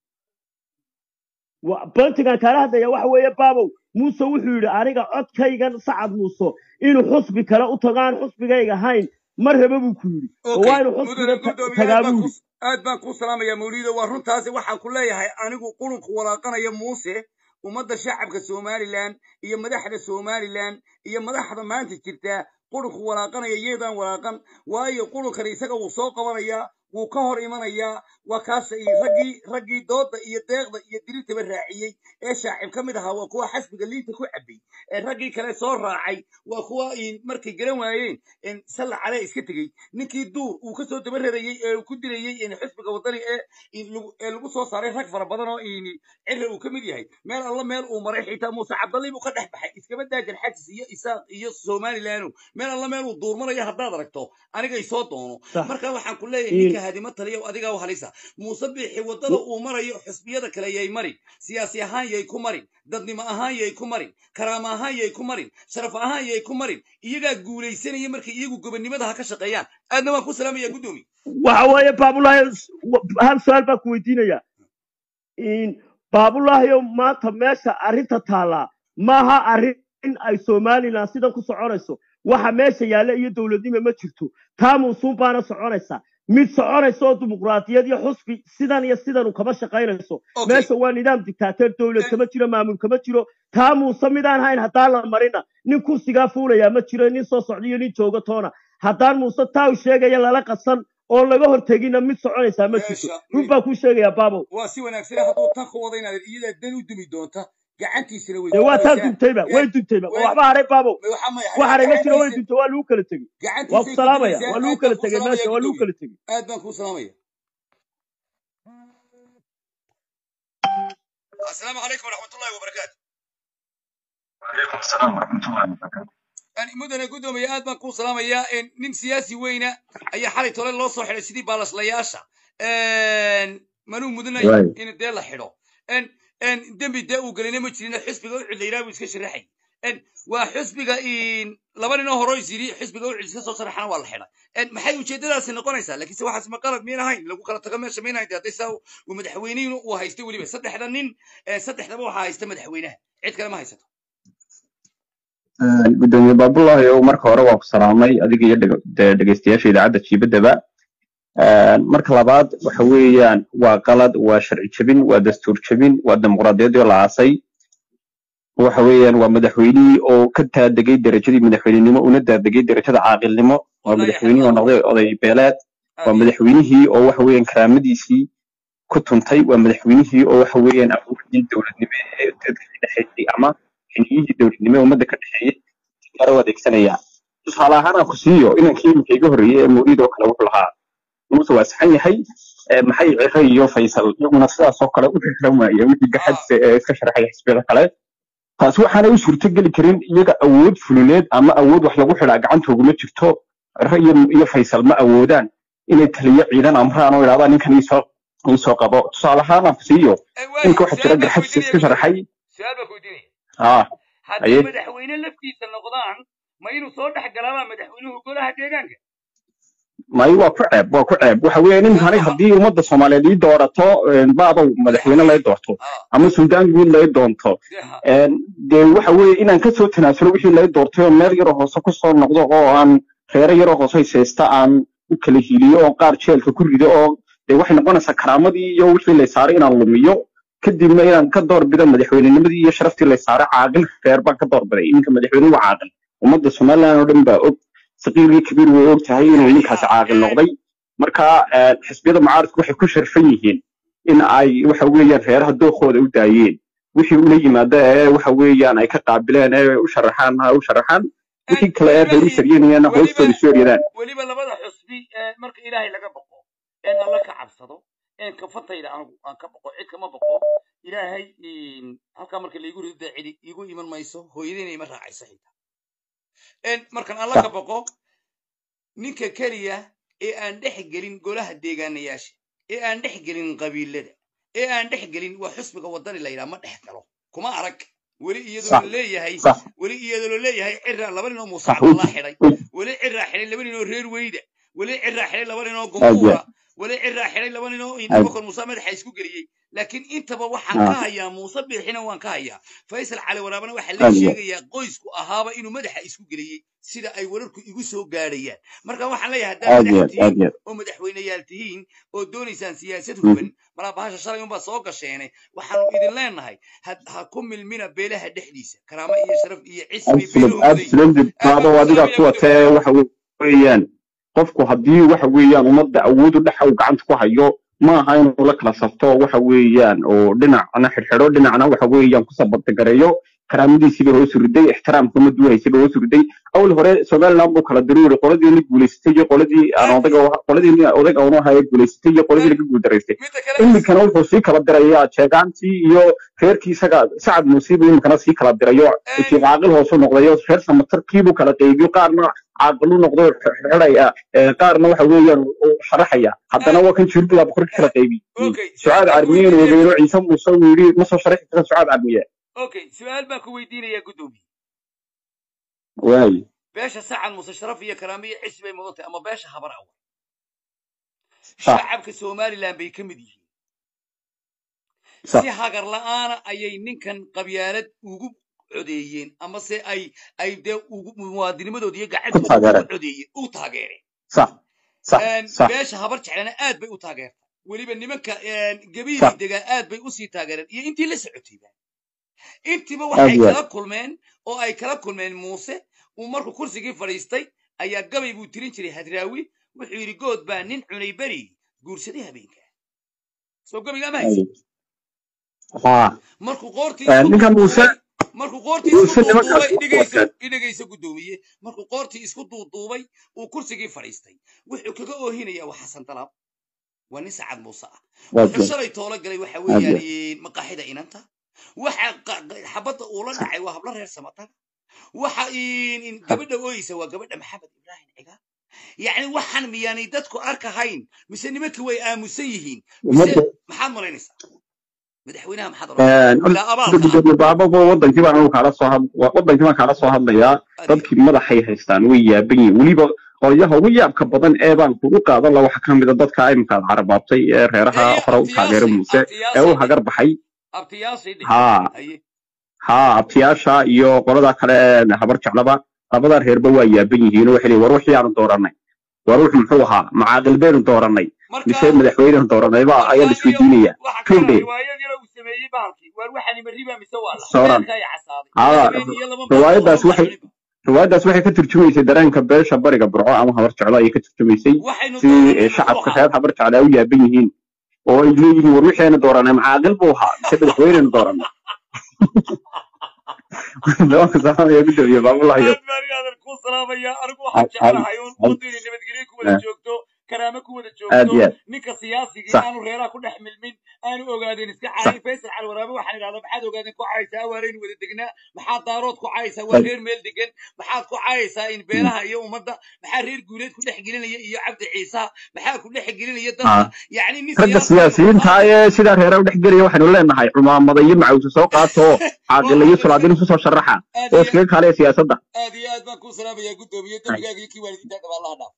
bantigan kaala hadlaya waxa weeye baabow muuse wuxuu yidhi aniga codkaygan sacad muuse inuu xusbi kale u tago aan xusbigayga ahayn ma raba buu ku yidhi oo waa inuu xusbiga tagaa buu yidhi aad baan kuu salaamayaa mawliida waa runtaasi waxaan ku leeyahay anigu qulunku walaaqanaya muuse ummadda shacabka somalilan iyo madaxda somalilan iyo madaxda maanta jirta qulunku walaaqanaya iyaydaan walaaqan waayo qulunkani isaga wuu soo qabanayaa wuu ka hor imanayaa waa kaas raggii raggii dooda iyo deeqda iyo dirirtaba raaciyey ee shaacib ka mid ahaa waa kuwa xasbiga liinta ku cabay ee raggii kale soo raacay waa kuwa markay garan waayeen salla calee iska tegey ninkii duur uu ka soo daba rarayey ee uu ku dilayey xisbiga waddani ee lagu soo saaray rag fara badan oo cirra uu ka mid yahay meel alla meel uu maray xitaa muuse cabdalli buu ka dhex baxay iskaba daajan xajis iyo isaaq iyo somalilano meel alla meel uu duurmanayo haddaad aragto anigay soo doono marka waxaan ku leeyahay ninka hadima taliya adigaa u halisa muuse biixi waddada uu marayo xisbiyada kale yay marin siyaasi ahaan yay ku marin dadnimo ahaan yay ku marin karaama ahaan yay ku marin sharaf ahaan yay ku marin iyagaa guulaysanaya markay iyagu gobonnimada ha ka shaqeeyaan aadna waan ku salaamaya guddoomi waxa weeye baabulahi hal su-aal baan ku weydiinaya baabulahio maanta meesha arrinta taallaa maaha arrin ay somalilan sidan ku soconayso waxa meesha yaalla iyo dowladnimo ma jirto taamunsuun baana soconaysa mid soconaysa oo dimuqraadiyad iyo xusbi sidan iyo sidanu kama shaqaynayso okay meesha waa nidaam dictaateer dowlad kama jiro maamul kama jiro taa muuse midaan hayn haddaan la marina nin kursigaa fuulayaa ma jiro nin soo socda iyo nin jooga toona haddaan muuse taa u sheegaya lala qasan oo laga hortegina mid soconaysaa ma jirto meesha run baan kuu sheegayaa baabow waa si wanaagsan hadduu tan ku wada inaad iyadaa dan u dumi doonta gacantiisana way dee waa taa dumaysaa duntayba way duntayba way waxba haray baabow waxa may wax haray ma jiro way gacantiisa duntay waa lagu kala tegey waa ku gacantiisay ku salaamaya dumaysaa waa lagu aad kala baan kuu tegey salaamaya meesha waa lagu gudoomiye kala tegey aad baan kuu salaamaya asalaamu calaykum waraxmatullahi wabarakaatu وعليكم السلام ورحمة الله وبركاته Aan mudane gudoomiye aad baan kuu salaamayaa in nin siyaasi weyna ayaa xalay tole loo soo xidhay sidii baalaslayaasha manuu mudanayo واي in dee la xidho En- en dembi dee uu gelina ma jirin xisbiga ucid la yidhaha buu iska sharaxay En waa xisbiga in laba ninoo hore is yidhi xisbiga ucid iska soo sharaxana waa la xidhay En maxay ujeedadaasi noqonaysaa laakiinse waxaas ma qalad miyn ahayn lagu kala tago meesha miyn ahayn dee hadday saa uu madaxweynihinu uu haystay weliba saddexda nin eh, saddexdaba waxaa haysta madaxweynaha cid kale ma haysato gudoomiye baabulahi oo marka hore waa ku salaamay adiga iyo dhege- de- dhegeystayaasha idaacadda jiibadaba marka labaad waxa weeyaan waa qalad waa sharci jebin waa dastuur jebin waa dimuqraadiyadii la aasay waxa weeyaan waa madaxweynihii oo ka taadegay derajadii madaxweynenimo una daadegay derajada caaqilnimo waa wallahi madaxweynihii oo xaqiiqo noqday oday beeleed waa aad iyo madaxweynihii oo waxa weeyaan karaamadiisii ku tuntay waa madaxweynihii oo waxa weeyaan awoodii dowladnimo ee dadka ka dhexeeyey ama xiliyihii dowladnimo ee ummadda ka dhexeeyey gaar u adeegsanaya tusaale ahaan aan ku siiyo inankii iminka iga horreeyey ee mawlid oo kale wuxuu lahaa muuse waa saxan yahay ee maxay cire iyo faysal iyaguna sidaas oo kale u xirxiran waaye wixii ah gaxadse ee iska sharaxaya xisbiyada kale taasi waxaanay u suurtogeli karin iyaga awood fulineed ama awood wax lagu xidhaa gacantooguma jirto cire iyo iyo faysal ma awoodaan inay taliyo ciidan amraan oo idhahdaan ninkan iisoo iisoo qabo tusaale ahaan aan ku siiyo Eh, waayo ninka waxaa jira su-aal baan ku garxadse weydiinaya iska sharaxay gudoomiye su-aal baan ku weydiinaya haa haddii aye madaxweyne laftiisa noqdaan ma inuu soo dhex galaabaa madaxweynuhu golaha deegaanka may waa ku ceeb waa ku ceeb waxa weeye Eh, ninkani waxa haddii ummadda soomaaliyeed ii doorato een, baadow madaxweyne lay doorto ah ama suldaan guud lay doonto dee ha een, dee waxa weeye inaan kasoo tanaasulo wixii lay doortay oo meel yaroo hoose kusoo noqdo oo aan reero yaroo hoose haysta aan u kala hiliyo oo qaar jeelka ku rido oo dee waxay noqonaysaa karaamadii iyo wixii lay saaray inaan lumiyo kadibna inaan ka doorbido madaxweynenimadii iyo sharaftii lay saaray caaqil reer baan ka doorbiday iminka madaxweyne waa caaqil ummadda somaliland oo dhan baa og saqiir iyo kabiir way og tahay inuu ninkaasi caaqil noqday marka een, xisbiyada mucaaradku waxay ku sharfan yihiin in ay waxa weeyaan reeraha dookooda u daayeen wixii ula yimaada ee waxa weeyaan ay ka qaabileen ee u sharaxaan ha u sharaxaan wixii kale ee reer u saryanayana weliba hoostooda isu eryadaan weliba labada xusbi ee marka ilaahay laga baqo een alla ka cabsado een kafatayda anigu aan ka baqo cid kama baqo ilaahay in halkaa marka laigu rido dee cidi igu iman mayso hooyadayna ima raacayso xitaa een markaan alla ka baqo ninka keliya ee aan dhex gelin golaha deegaanayaasha ee aan dhex gelin qabiilada ee aan dhex gelin waa xusbiga wadani la yidhaha ma dhex galo kuma arag weli iyadoo sax la leeyahay sax weli iyadoo la leeyahay ciraa laba nin oo muuse sax cabdallah uji xidhay uji weli ciraa xidhay laba nin oo reer weyda weli ciraa xidhay laba nin oo aad iyo gumbuura weli ciraa xidhay laba nin oo aad indhaba kor muuse madaxa isku geliyey laakiin intaba waxaan ka ah, hayaa muuse biixina waan ka hayaa faysal cali waraabana waxaa la aad iyo sheegayaa qoysku ahaaba inuu madaxa isku geliyey sida ay wararku igu soo gaadhayaan marka waxaan leeyahay haddaad aad iyo madax aad aad tihiin iyo oo madaxweyneyaal tihiin oo doonaysaan siyaasad Mhm. huban malaa bahasha shalay unbaa soo gasheene waxaanu idin leenahay ha ha ku milmina beelaha dhexdiisa karaamo iyo sharaf iyo cis bay absolute beeluhu mudayin absolute aad baan baado ku adigaa salaamaya ku gudoomiye watee waxa weeyaan qofku haddii waxa weeyaan ummadda awood u dhexa uu gacanta ku hayo ma aha inuu la kala safto waxa weeyaan oo dhinacna xidhxidho dhinacna waxa weeyaan ku sabadagareeyo karaamadiisiiba hoos riday ixtiraamka ummaddu haysayba hoos riday awal hore somaliland buu kala daruuri qoladii la guulaysatay iyo qoladii aan aad odaga u- qoladii odaga aanu ahaa ee guulaysatay iyo qoladii aad laga guuldaraystay midda kale iminkana wuxuu sii kala dirayaa jeegaantii iyo reerkii isaga sacad musiiba iminkana sii kala dirayo intii caaqil hoosu noqdayo reer samatarkiibuu kala qaybiyo qaarna caaqilu noqdo xidhaya qaarna waxa weeyaan uu sharaxaya haddana waa kan jirbila boqorka kala qaybi okay su-aal sucaad baan ku carmiye inuu weydiinaya ogeeyo ciise muuse uu yidhi ma soo sharaxi kara sucaad carmiye okay su-aal baan ku weydiinayaa gudoomiye waayi beesha sacad muse sharaf iyo karaamo iyo cis bay mudan tahay ama beesha habar awa sax shacabka somaliland bay ka mid yihiin sax si hagar la'aana ayay ninkan qabyaalad ugu codeeyeen ama se ay ay dee ugu muwaadinimadooda iyo ku gacantooda ugu taageereen codeeyeen u taageereen sax sax een, sax beesha habar jeclana aad bay u taageertay weliba nimanka een, gabiili sax degaa aad bay usii taageereen iyo intii la socotayba intiiba aad waxay iyo aad kala kulmeen oo ay kala kulmeen muuse uu markuu kursigii fadhiistay ayaa gabay buu tirin jiray hadraawi wuxuu yidhi good baa nin cunay beri guursaday habeenka soo gabayga ama haysa haa markuu qoortii Eh, isku ninkan muuse duuduubay markuu qoortii isku muuse nimankaas duuduubay dhigayso wataan idhagayso guddoomiye markuu qoortii isku duuduubay uu kursigii fadhiistay wuxuu kaga oohinayaa waa xasan dalaab waa nin sacad muuse ah waa wuxuu good shalay toolo galay waxa aad iyo weeyaan aad eh, maqaaxida inanta waxa qa- qa- xabadda uula dhacay waa hablo reer samataga waxa in in gabadha ooyeysa waa gabadha maxamed ibraahim cigaal yacni waxaan miyaanay dadku arkahayn mise nimankii way aamusan yihiin mise ummadda maxaad malaynaysaa madaxweynaha maxaad oranaysaa een, bilaa abaalka ah gudoomiye baababa wadankii baan anigu kaala soo had wa- wadankii baan kaala soo hadlayaa adiga dadkii madaxay haystaan way yaaban yihiin weliba qolyaha ugu yaabka badan ee baan kugu qaadan la waxa ka mid a dadka imikaad carabaabtay ee reeraha ee hore u taageera abtiyaashay muuse ee u abtiyaashay dhe hagar baxay abtiyaashay dhe haa haye haa abtiyaasha iyo qolada kale ee habar jeclaba labada reerba waa yaaban yihiin oo waxay leeyihin war wixii aanu dooranay war wuxuu muxuu ahaa macaaqil baynu dooranay marka mise madaxweyneanu dooranay ba ayaa la marka iyo isweydiinaya waxa kale tuugdhe riwaayad yar uu sameeyey bahalkii waar waxani ma riba mise waa lax sooran beerka ay casaaday iyo haa habeen iyo laba maalmood riwaayadaas lama waxay cuninba riwaayadaas waxay ka turjumaysay dareenka beesha bariga burco ama habar jeclo ayay ka turjumaysay waxaynu sidii dooranay ee, muxuu shacabka ahaa reer habar jeclo ay u yaaban yihiin oo ay leeyihiin war wixeena dooranay macaaqil buu ahaa mise madaxweynenu dooranay nimanka salaamaya gudoomiye baabulahayo aad baan inaadan kuu salaamaya anigu waxaan jecelahay un ummaddu inay nabadgelyo ku wada joogto karaamo ku wada aad iyo joogto aad ninka siyaasigii sax aanu reeraha ku dhex milmin aanu ogaadeen iska sax caayin faysal cali waraabe waxaan idhahdaa maxaad ogaadeen ku caayaysaa awaareynu wada degnaa maxaad daarood ku caayaysaa waa sax reer meel degan maxaad ku caayaysaa in beelaha iyo ummadda maxaa reer guuleed ku dhex gelinaya iyo cabdi ciisaha maxaa ku dhex gelinaya dadka haa yacni nin ragga siyaasi aynu siyaasiyiinta qaadayno ee sidaa reera u dhex gelaya waxaynu leenahay cumaamada iyo macawse soo qaato oo waa caaqila iyo xaqiiqo sulaadin isu soo sharaxa aad oo iyo iskaga kaalaya siyaasadda aad iyo aad baan kuu salaamayaa guddoomiye dembigaaga iyo kii waalidiinta dhabaalaha dhaaf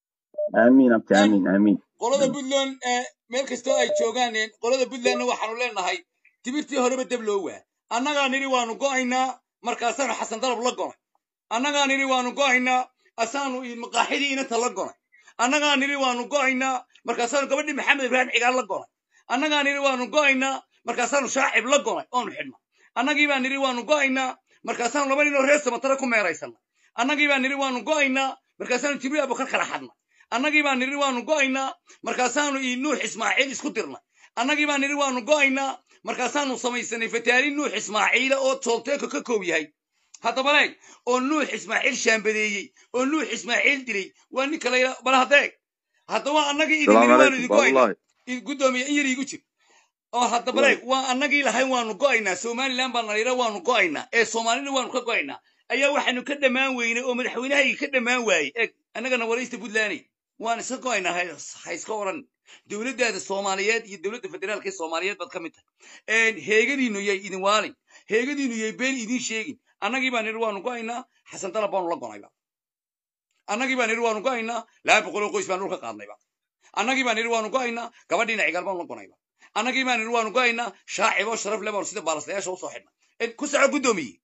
aamiin abti Een, aamiin aamiin qolada puntland ee meel kastoo ay joogaan een, qolada puntlandna waxaanu leenahay tibirtii horeba deb loo waa annagaa nidhi waanu go'aynaa markaasaanu xasan dalab la gonay annagaa nidhi waanu go'aynaa asaanu i- maqaaxidii inanta la gonay annagaa nidhi waanu go'aynaa markaasaanu gabadhii maxamed ibraahim cigaal la gonay annagaa nidhi waanu go'aynaa markaasaanu shaacib la gonay oonu xidhnay annagii baa nidhi waanu go'aynaa markaasaanu laba nin oo reer samatare ku meeraysanay annagii baa nidhi waanu go'aynaa markaasaanu jibriil abukar kala xadnay annagii baa nidhi waanu go'aynaa markaasaanu ii nuux ismaaciil isku dirnay annagii baa nidhi waanu go'aynaa markaasaanu samaysanay fataalin nuux ismaaciila oo toolteeko ka koob yahay haddaba leeg oo nuux ismaaciil shaambadeeyey oo nuux ismaaciil dilay waa ninka la yidhaa bal haddeeg haddaba annagii idin السلام nidhi waanu عليكم idin باب go'aynaa الله id- guddoomiye in yar iigu jir oo haddaba الله leeg waa annagii lahayn waanu go'aynaa somalilan baa na yidha waanu go'aynaa ee soomaalina waanu ka go'aynaa ayaa waxaanu ka dhammaan weynay oo madaxweynahayga ka dhammaan waayey eeg annagana waraysta puntlanday waan iska go'aynaa ha ha iska oran dowladdaada soomaaliyeed iyo dowladda federaalka ee soomaaliyeed baad ka mid tahay heegadiinu yay idin waalin heegadiinu yay been idin sheegin annagii baan nidhi waanu go'aynaa xasan dalab baanu la gonayba annagii baan nidhi waanu go'aynaa laba boqol oo qoys baan dhulka qaadnayba annagii baan nidhi waanu go'aynaa gabadhiina cigaal baanu la gonayba annagii baan nidhi waanu go'aynaa shaacib oo sharaf leh baanu sida baalastayaasha usoo xidhnay ku soco guddoomiye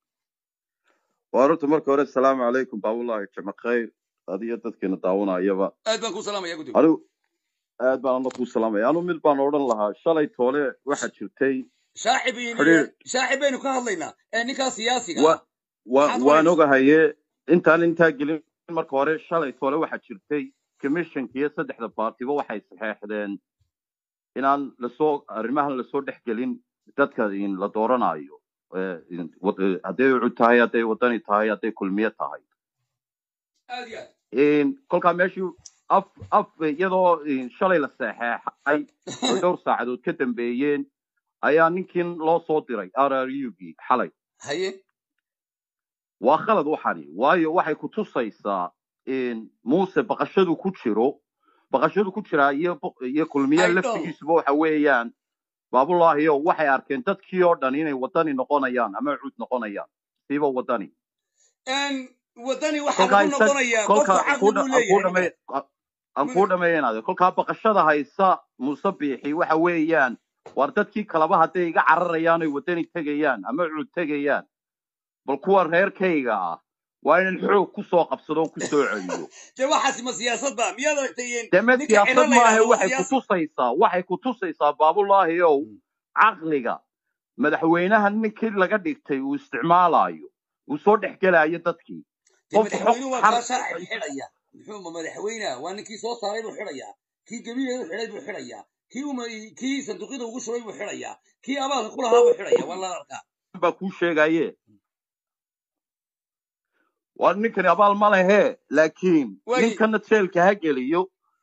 وأردت مركز هوري السلام عليكم باب الله جمع خير هذه يدك كنا داونا يبا aad baan kuu salaamaya guddoomiye أنا aad baan alla kuu salaamaya anu mid baan odhan lahaa shalay toole waxaa jirtay shaacib iyo xiriir shaacib baynu ka hadlaynaa ee ninkaa siyaasiga wa ah wa maxaad waan oranaysaa ogahaye intaan intaa gelin marka hore shalay toole waxaa jirtay commissionka iyo saddexda baartiba waxay saxeexdeen inaan lasoo arrimahan lasoo dhex gelin dadka in la dooranayo Eh, in- wad- eh, hadday ucud tahay hadday wadani tahay hadday kulmiye tahay aad iyo aad In kolkaa meeshii af af iyadoo in shalay la saxeexay oo dhowr saacadood ka dambeeyeen ayaa ninkin loo soo diray r r u gii xalay haye waa khalad waxani waayo waxay ku tusaysaa in muuse baqashadu ku jiro baqashadu ku jiraa iyo bo- iyo kulmiye i know laftigiisuba waxa weeyaan baabulaahiyo waxay arkeen dadkii oo dhan inay wadani noqonayaan ama cuud noqonayaan siiba wadani n wadani waxaa kolkaa lagu isag noqonayaa qofku kolkaa caqli kuu buu dha- aan kuu leeyahay dhamay ninkaas aan Mud- kuu dhamaynaade kolkaa baqashada haysa muuse biixi waxa weeyaan war dadkii kaleba hadday iga cararayaan oy wadani tegayaan ama cuud tegayaan bal kuwa reerkayga ah waa inaan xoog ku soo qabsado oo ku soo celiyo dee waxaasi ma siyaasad ba miyaad aragtay deme ninka ciro siyaasad la maaha yidhaahdo waa waxay ku siyaasi tusaysaa waxay ku tusaysaa baabulaahi ow caqliga madaxweynaha ninkii laga dhigtay uu isticmaalayo uu soo dhex gelaayo dadkii dee qofku xog madaxweynuhu waa xar kaa sharci xidhaya muxuu ma madaxweynaha waa ninkii soo saaray buu xidhayaa kii gabiileedu xidhay buu xidhayaa kii uma kii sanduuqyada ugu shubay buu xidhayaa kii abaalka ku lahaa buu xidhaya waa la arkaa baa kuu sheegaye waa ninkani abaal ma lehe laakiin waagi ninkana jeelka ha geliyo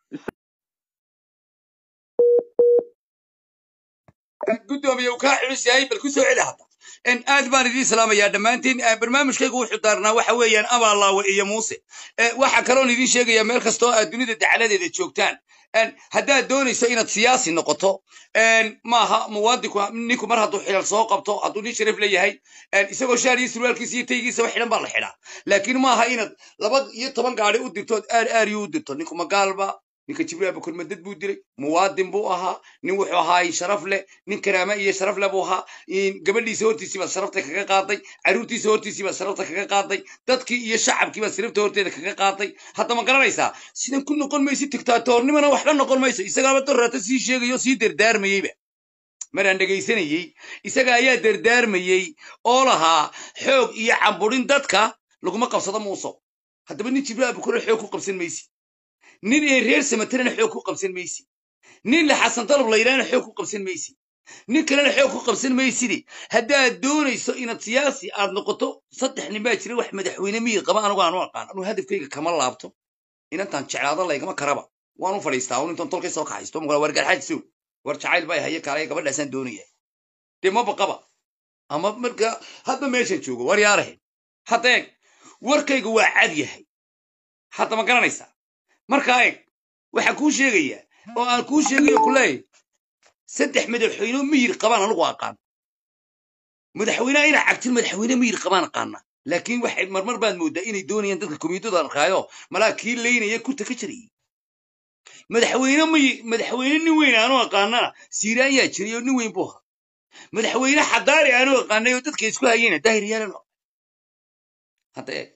gudoomiye uu kaa culus yahay bal ku soo celi hadda En aad baan idiin salaamayaa dhammaantiin Eh, barnaamijkaygu wuxuu daarnaa waxa weeyaan abaalaawe iyo muuse Eh, waxaa kaloon idiin sheegayaa meel kastoo aad dunida dacaladeeda joogtaan En, haddaad doonayso inaad siyaasi noqoto en, maaha muwaadinku ninku mar hadduu xilal soo qabto hadduu nin sharaf leeyahay en, isagoo shaar iyo surwaalkiisa iyo taygiisaba xidhan baa la xidhaa laakiin maaha inaad laba iyo toban gaari u dirto ood aar aariyo u dirto ninku magaalba ninka jibriil abukar madad buu dilay muwaadin buu ahaa nin wuxuu ahaa sharaf leh nin karaama iyo sharaf leh buu ahaa in gabadhiisa hortiisii baad sharafta kaga qaaday caruurtiisa hortiisii baad sharafta kaga qaaday dadkii iyo shacabkii baad sharafta horteeda kaga qaaday hadda ma garanaysaa sidan ku noqon maysid dictaatoornimana waxba noqon mayso isagaaba doraata sii sheegayo sii dardaarmayeyba maraan dhegaysanayey isaga ayaa dardaarmayey oo lahaa xoog iyo camburin dadka laguma qabsado muuso haddaba nin jibriil abukar xoog ku qabsan maysi nin ee reer samatarana xoog ku qabsan maysi nin la xasan dalab la yidhahna xoog ku qabsan maysi nin kalena xoog ku qabsan maysidi haddaad doonayso inaad siyaasi aad noqoto saddex nin baa jira wax madaxweyne miyir qaba anigu aanu aqaan anuu hadafkayga kama laabto inantaan jeclaado laygama karaba waanu fadhiistaa un intaan tolkay soo kaxaysto maqla war garxaajisow war jacayl baa haye kaalaya gabadhaasaan doonaya dee maba qaba ama marka hadda meeshan joogo war yaarahe hadda eeg warkayga waa cad yahay hadda ma garanaysaa markaa eeg waxaan kuu sheegayaa oo aan kuu sheegayo ku leeyahay saddex madaxweyne miyir qabaan anigu aqaan madaxweynaha inaa cagtin madaxweyne miyir qabaan aqaana laakiin waxay marmar baad moodaa inay doonayaan dadka komiitadu arkaayo malaa kii leynaya kurta ka jirayay madaxweyne miyi madaxweyne nin weyn aanu aqaanana siiraan yaa jiray oo nin weyn buu ahaa madaxweyne xadaari aanu aqaanay oo dadka isku hayeyna daahir yaalan hadda eeg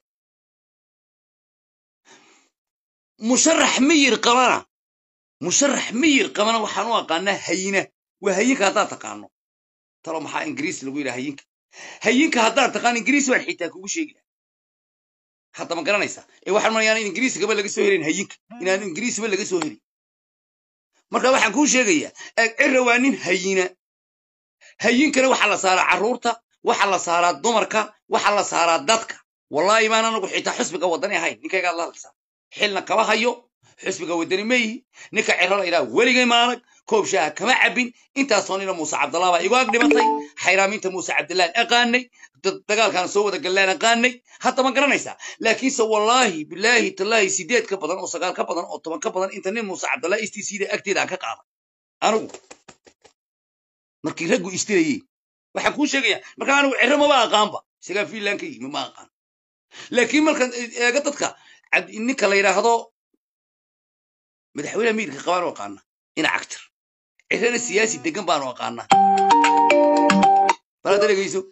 musharax miyir qabana musharax miyir qabana waxaan u aqaanaa hayina waa hayinka haddaad taqaano talo maxaa ingiriis lagu yidhaha hayinka hayinka haddaad taqaan ingiriis waan xitaa kugu sheegi lahaa hadda ma garanaysaa ee waxaan manayaa in ingiriisigaba laga soo helin hayinka inaan ingiriisba laga soo helin marka waxaan kuu sheegayaa eeg cira waa nin hayina hayinkana waxaa la saaraa carruurta waxaa la saaraa dumarka waxaa la saaraa dadka wallaahi baan anagu xitaa xusbiga wadani ahayn ninkaygaad la hadlaysaa xilna kama hayo xusbiga wadani ma yihi ninka ciro la yidhaha weligay maalag koob shaaha kama cabbin intaasoo nina muuse cabdallah baa igu ag dhimatay xayraaminta muuse cabdillaan aqaanay dad- dagaalkaan soo wada gallaan aqaanay hadda ma garanaysaa laakiinse wallaahi bilaahi tallaahi sideed ka badan oo sagaal ka badan oo toban ka badan inta nin muuse cabdallah istiisiida agteeda aan ka qaaday anigu markii raggu istirayey waxaan kuu sheegayaa marka anigu ciro maba aqaanba isagaa fiinland ka yimi ma aqaan laakiin markaan eega dadka cad- ninka la yidhaahdo madaxweyne miirka qabaanu aqaana ina cagtir cirana siyaasi degan baanu aqaanaa bal hadda dhegeyso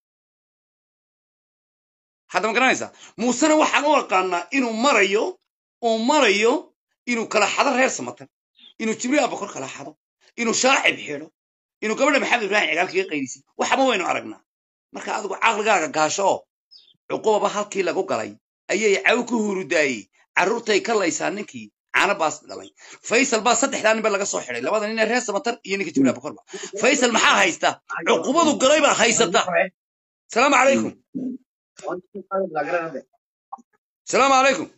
hadda ma garanaysaa muusena waxaan u aqaanaa inuu marayo uu marayo inuu kala xado reer samatan inuu jibriil abakor kala xado inuu shaacib xidho inuu gabadha maxamed ibraahim cigaalkaga qayrisay waxba waynu aragnaa marka adigu caqligaaga gaasho oo cuqubaba halkii lagu galay ayay caw ku hurudaayey carruurtay ka laysaa ninkii caana baas dhalay faysal baa saddexdaa nin ba laga soo xidhay labada nin ee reer samatar iyo ninka jibriil abakorba faysal maxaa haysta cuqubadu galay baa haysata salaamu calaykum salaamu calaykum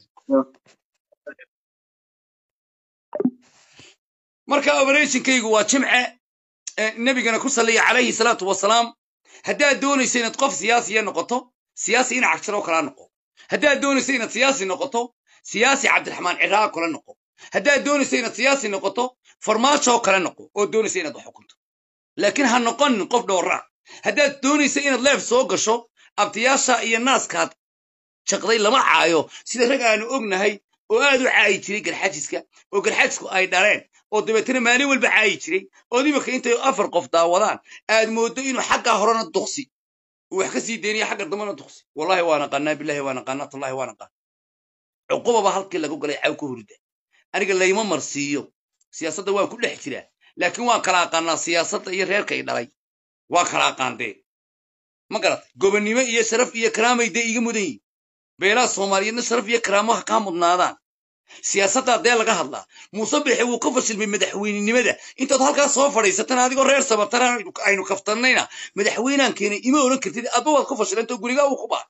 marka operationkaygu waa jimce ee nebigana ku saliya calayhi salaatu wasalaam haddaad doonayso inaad qof siyaasiya noqoto siyaasi ina cagtiroo kalaa noqo haddaad doonayso inaad siyaasi noqoto siyaasi cabdiraxmaan ciraa kale noqo haddaad doonayso inaad siyaasi noqoto farmaajoo kale noqo oo doonaysa inaad wax xukunto laakiin ha noqonin qof dhowraa haddaad doonayso inaad leef soo gasho abtiyaasha iyo naaskaad jaqday lama caayo sida rag aanu ognahay oo aad u caayi jiray garxajiska oo garxajisku ay dhaleen oo dabeetana maalin walba caayi jiray oo imika intay afar qof daawadaan aad mooddo inuu xaggaa horena duqsi uu wax ka sii deynaya xagga dambana duqsi wallahi waan aqaanaa billahi waan aqaanaa tallahi waan aqaan cuqubaba halkii lagu galay caw ka hurda aniga layma marsiiyo siyaasadda waan ku dhex jiraa laakiin waan kala aqaanaa siyaasadda iyo reerka i dhalay waa kala aqaandee ma garatay gobonnimo iyo sharaf iyo karaamay dee iga mudan yihin beelaha soomaaliyeedna sharaf iyo karaamo ha kaa mudnaadaan siyaasaddaa dee laga hadlaa muuse bixe wuu ka fashilmay madaxweynenimada intaad halkaas soo fadhiisatan adigoo reer sabataraan aynu kaftannayna madaxweynaan keenay ima odhan kartid adba waad ku fashilantao gurigaa uu ku baa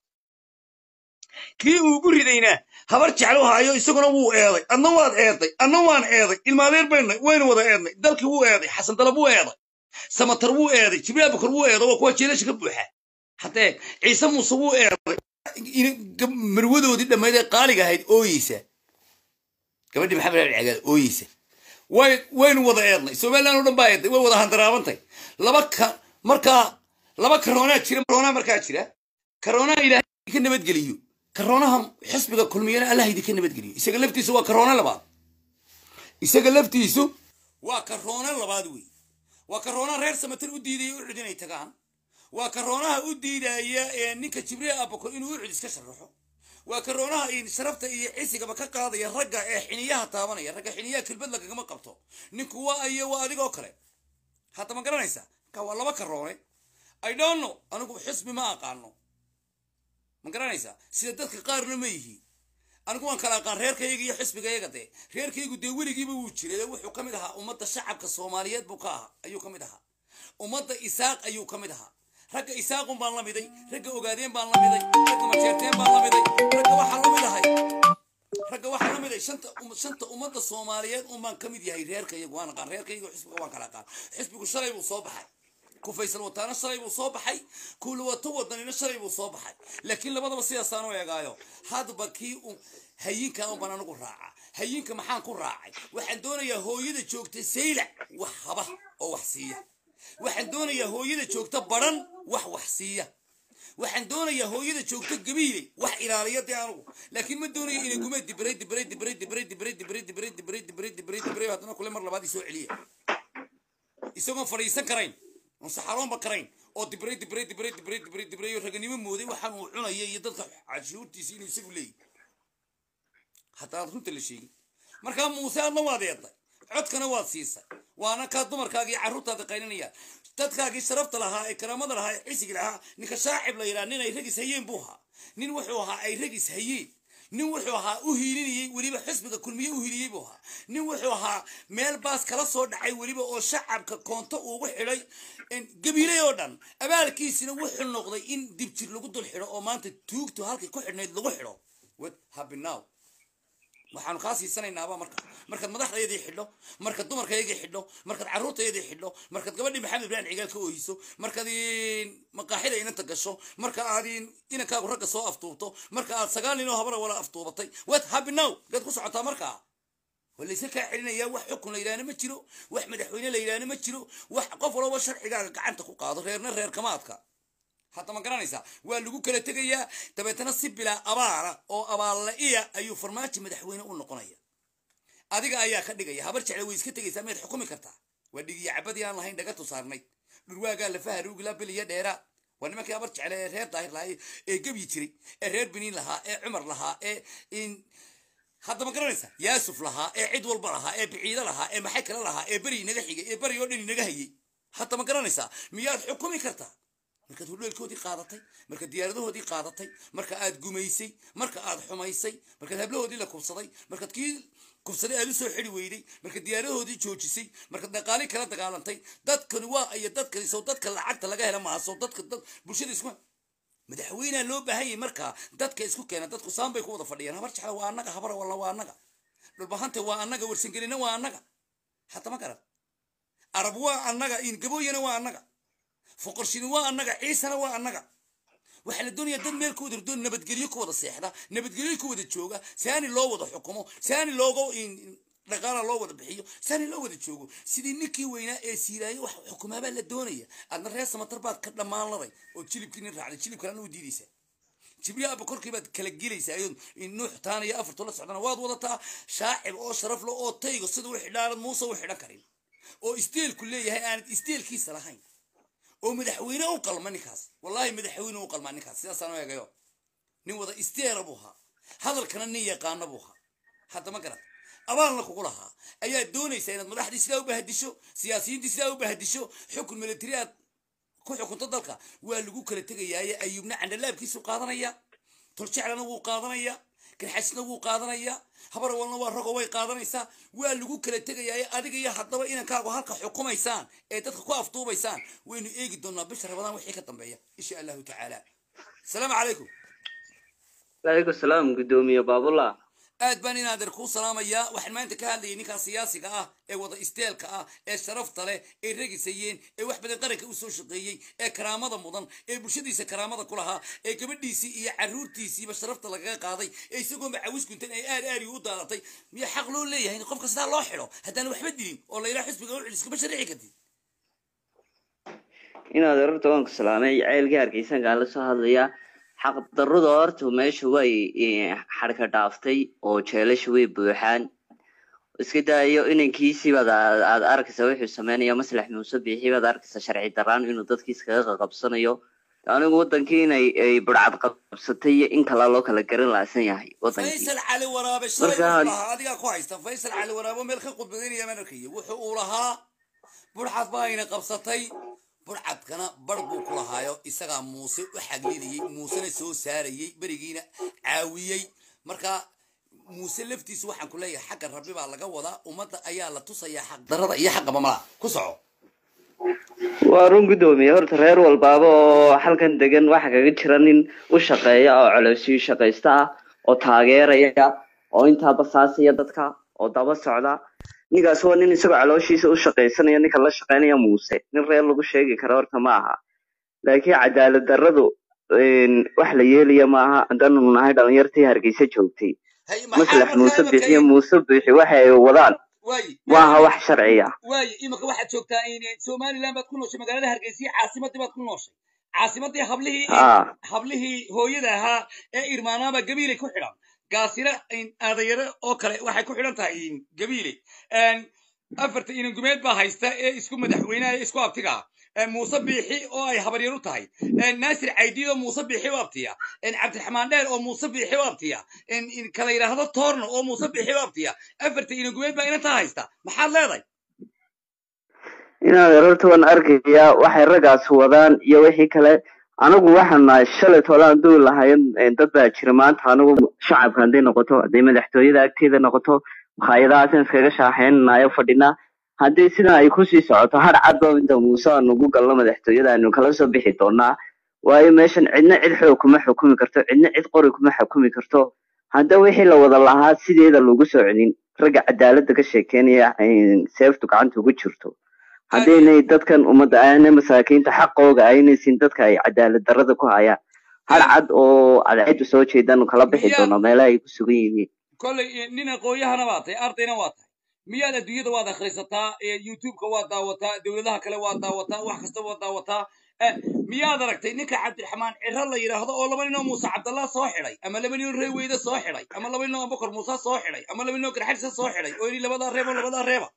kii uu ugu ridayna habar jeclo haayo isaguna wuu eeday adna waad eeday adna waan eeday ilmaadeer baynay waynu wada eednay dalkii wuu eeday xasan dalab wuu eeday samatar wuu eeday jibriil abukar wuu eeday waa kuwa jeelasha ka buuxa haddee ciise muuse wuu eeday marwadoodii dhammayd ee qaaliga ahayd ooyeysa gabadhii maxamed ali cagaad ooyeysa way waynu wada eednay somaliland oo dhan baa eeday way wada handaraabantay laba ka markaa laba karoonaa jira karoonaa markaa jira karoonaa ilaahay ka nabadgeliyo karoonaha xisbiga kulmiyana allah idinka nabadgeliyo isaga laftiisu waa karoona labaad isaga laftiisu waa karoona labaad wey waa karoona reer samatar u diidaya u cud inay tagaan waa karoonaha u diidaya ee ninka jibriil abako inuu u cud iska sharaxo waa karoonaha in sharafta iyo cisigaba ka qaadaya ragga ee xiniyaha taabanaya ragga xiniyaha kelbad lagagama qabto ninku waa ayo waa adigoo kale hadda ma garanaysaa ka waa laba karoone i don't know anigu xisbi ma aqaano ma garanaysaa sida dadka qaarna ma yihiin anigu waan kala aqaan reerkayga iyo xisbigayaga dee reerkaygu dee weligiiba wuu jiray wuxuu ka mid ahaa ummadda shacabka soomaaliyeed buu ka ahaa ayuu ka mid ahaa ummadda isaaq ayuu ka mid ahaa ragga isaaqun baan la miday ragga ogaadeen baan la miday ragga majeerteen baan la miday ragga waxaan la mid ahay ragga waxaan la miday shanta shanta ummadda soomaaliyeed un baan ka mid yahay reerkayagu waan aqaan reerkayga xisbiga waan kala aqaan xisbigu shalay buu soo baxay ku faysal wataana shalay buu soo baxay kuulawato wadanina shalay buu soo baxay laakiin labadaba sidaasaan u eegaayo hadba kii u hayinka un baan anigu raaca hayinka maxaan ku raacay waxaan doonayaa hooyada joogta saylac wax haba oo wax siiya waxaan doonayaa hooyada joogta baran wax wax siiya waxaan doonayaa hooyada joogta gabiile wax ilaaliya dee anugu laakiin ma doonayo inay gume dibray dibray dibray dibray dibray dibray dibray dibray dibray dibray dibray haddana kule mar labaad isoo celiya isagoon fadhiisan karayn oon saxaroonba karayn oo dibray dibray dibray dibray dibray dibray oo raganimo mooday waxaan uu cunaya iyo dadka cashuurtiisa inuu isagu leeyahy haddaan runta la sheegin markaa muuse adna waad eeday codkana waad siisay waana kaa dumarkaagii carruurtaada qaylinayaan dadkaagii sharafta lahaa ee karaamada lahaa ee cisigi lahaa ninka shaacib la yidhaha nin ay ragis hayeen buu ahaa nin wuxuu ahaa ay ragis hayeen nin wuxuu ahaa u hiilinayey weliba xisbiga kulmiye u hiiliyey buu ahaa nin wuxuu ahaa meel baas kala soo dhacay weliba oo shacabka koonto ugu xidhay gabiilay oo dhan abaalkiisina wuxuu noqday in dibjir lagu dul xidho oo maanta tuugtu halkay ku xidhnayd lagu xidho what happened now waxaanu kaa siisanaynaaba marka markaad madaxdayadii xidho markaad dumarkayagii xidho markaad carruurtayadii xidho markaad gabadhii maxamed ibrahim cigaal ka oohiso markaad maqaaxida inanta gasho marka aad inankaagu ragga soo aftuubto marka aad sagaal nin oo habara wala aftuubatay what happy now gaad ku socotaa markaa walayse kaa celinayaa wax xukun la yidhaahna ma jiro wax madaxweyne la yidhaahna ma jiro wax qof walba sharcigaaga gacanta ku qaado reerna reer kamaadka hadda ma garanaysaa waa lagu kala tegayaa dabeetana si bilaa abaala oo abaalla-iya ayuu farmaajo madaxweyne u noqonaya adiga ayaa ka dhigaya habar jecle way iska tegaysaa miyaad xukumi kartaa waa dhigiya cabadii aan lahayn dhaga tusaarnay dhurwaagaa lafaha ruugila biliya dheera waa nimankii habar jecle ee reer daahir lahaa ee gebyi jiray ee reer beniin lahaa ee cumar lahaa ee hadda ma garanaysaa yaasuf lahaa ee cid walba lahaa ee biciido lahaa ee maxay kale lahaa ee beri inaga xigay ee beri oo dhan inaga hayay hadda ma garanaysaa miyaad xukumi kartaa markaad hudheelkoodii qaadatay markaad diyaaradahoodii qaadatay marka aad gumaysay marka aad xumaysay markaad hablahoodii la kubsaday markaad kii kubsaday aad u soo xidi weyday markaad diyaaradahoodii joojisay markaad dhaqaali kala dagaalantay dadkani waa iyo dadkani sow dadka lacagta laga hela maaha sow dadka dad bulshada isku madaxweynea loo baahan yahay markaa dadka isku keena dadku saan bay ku wada fadhiyaan habar jecla waa annaga habara walla waa annaga dhulbahanta waa annaga warsangelina waa annaga hata ma garan arab waa annaga ingabooyana waa annaga foqorshini waa annaga ciisana waa annaga waxaa la doonayaa dad meel ku wada doon nabadgelyo ku wada seexda nabadgelyo ku wada jooga saani loo wada xukumo saani looga dhaqaala loo wada bixiyo saani loo wada joogo sidii ninkii weynaa ee siiraayo wax xukumaabaa la doonaya adna reer samatar baad ka dhammaanladay oo jilibkii nin raacday jilib kalena u diidaysaa jibriil abba korkii baad kala gelaysaa iyadoo nuux taanaya afartoo la socdana waad wadataa shaacib oo sharaf le oo taygo sida u xidhaanad muuse u xidhan karin oo isteelku leeyahay aanad isteelkiisa lahayn oo madaxweyne u qalma ninkaas wallahi madaxweyne u qalmaa ninkaas sidaasaan u eegayo nin wada isteera buu ahaa hadalkana nin yaqaana buu ahaa hadda ma garat abaalna kugu lahaa ayaa doonaysaa inaad madaxdii sidaa u bahadisho siyaasiyiintii sidaa u bahadisho xukun militari aad ku xukunto dalka waa lagu kala tegayaaye ayuubna candhalaabkiisu qaadanaya toljeclana wuu qaadanaya garxasna wuu qaadanaya habar walna waa rogo way qaadanaysaa waa lagu kala tegayaaye adiga iyo haddaba inankaagu halka xukumaysaan ee dadka ku afduubaysaan waynu eegi doonaa bisha rabadaan wixii ka dambeeya insha allahu tacaala asalaamu calaykum waalaikum salaam guddoomiye baabullah aad baan inaadeer kuu salaamayaa waxaan maanta ka hadlayay ninkaa siyaasiga ah ee wada isteelka ah ee sharafta leh ee regisayeen ee wax badan qaranka usoo shaqeeyey ee karaamada mudan ee bulshadiisa karaamada ku lahaa ee gabadhiisii iyo caruurtiisiiba sharafta lagaga qaaday ee isagoonba cawis guntan ay aad aad u daadatay miya xaq loo leeyahay in qofka sidaa loo xidho haddaan waxba dilin oo layidhaha xisbiga u celiskama sharixi kartid inaad horta waan ku salaamay ceelkii hargeysankaan la soo hadlayaa xaq darrada horta meesha way xadhka dhaaftay oo jeelasha way buuxaan iska daayo inankiisii baad aad aad arkaysa wuxuu sameynaya maslax muuse biixi baad arkaysa sharci daraan inuu dadkii iskaga qaqabsanayo anigu wadankii inay ay burcad qabsatay iyo in kala loo kala garan laasan yahay wadankii faysal cali waraabe shalay Marka wuxuu had- lahaa adigaa ku haysta faysal cali waraabe meel ka khudbadaynaya maan arkaya wuxuu uu lahaa burcad baa ayna qabsatay burcadkana bar buu ku lahaayo isagaa muuse u xaglinayey muusena soo saarayey berigiina caawiyey marka muuse laftiisu waxaan ku leeyahay xagga rabbi baa laga wadaa ummadda ayaa la tusayaa xaq darrada iyo xaqa mamala ku soco waa run guddoomiye horta reer walbaaba oo halkan degan waxa kaga jira nin u shaqeeya oo coloosii shaqaysta ah oo taageeraya oo intaa basaasaya dadka oo daba socda ninkaas waa nin isagoo calooshiisa u shaqaysanaya ninka la shaqeynaya muuse nin reer lagu sheegi karo horta ma aha laakiin cadaalad darradu een, wax la yeelaya ma aha haddaanu nahay dhalinyartii hargeysa joogtay hay maxaa maslax markaa muuse imanka bixiyo muuse bixi waxa ay wadaan waayi ma aha wax sharci ah waaye iminka waxaad joogtaa in somaliland baad ku nooshay magaalada hargeysa caasimadii baad ku nooshay caasimadii hablihii haa hablihii hooyada ahaa ee irmaanaaba gabiilay ku xidhan gaasina aadayare oo kale waxay ku xidhan tahay gabiile afarta inangumeed baa haysta ee isku madaxweynaha ee isku abtiga ah muuse biixi oo ay habaryar u tahay naasir caydiid oo muuse biixi u abtiya cabdiraxmaan dheer oo muuse biixi u abtiya kala yidhaahdo toorno oo muuse biixi u abtiya afarta inangumeed baa inantaa haysta maxaad leedahay inaad horta waan arkayaa waxay raggaas wadaan iyo wixii kale anigu waxaan nahay shalay tolaan duul lahayn dad baa jira maanta anigu shacabka hadday noqoto hadday madaxtooyada agteeda noqoto makhaayadahaasaan iskaga shaaxeynanayo fadhinaa haddii sidan ay kusii socoto har cadba inta muuse aan ugu galno madaxtooyada aynu kala soo bixi doonaa waayo meeshan cidna cid xoog kuma xukumi karto cidna cid qori kuma xukumi karto hadda wixii la wada lahaa sideeda lagu soo celin ragga cadaaladda ka sheekeynaya seeftu gacanta ugu jirto haddaynay dadkan ummadda aanay masaakiinta xaqooga aynaysin dadka ay cadaalad darrada ku hayaan har cad oo cadceedu soo jeedaan kala bixi Miyaa- doono meelaha ay ku sugan yihiin kolley nin aqoonyahana waa tahay ardayna waa tahay miyaad adduunyada waad akhrisataa ee youtubeka waad daawataa dowladaha kale waad daawataa wax kasta waad daawataa Eh, miyaad aragtay ninka cabdiraxmaan ciro la yidhaahdo oo laba ninoo muuse cabdallah soo xidhay ama laba ninoo reeweyde soo xidhay ama laba ninoo abubakar muuse soo xidhay ama laba ninoo garxadisa soo xidhay oo yidhi labadaa reebo labadaa reeba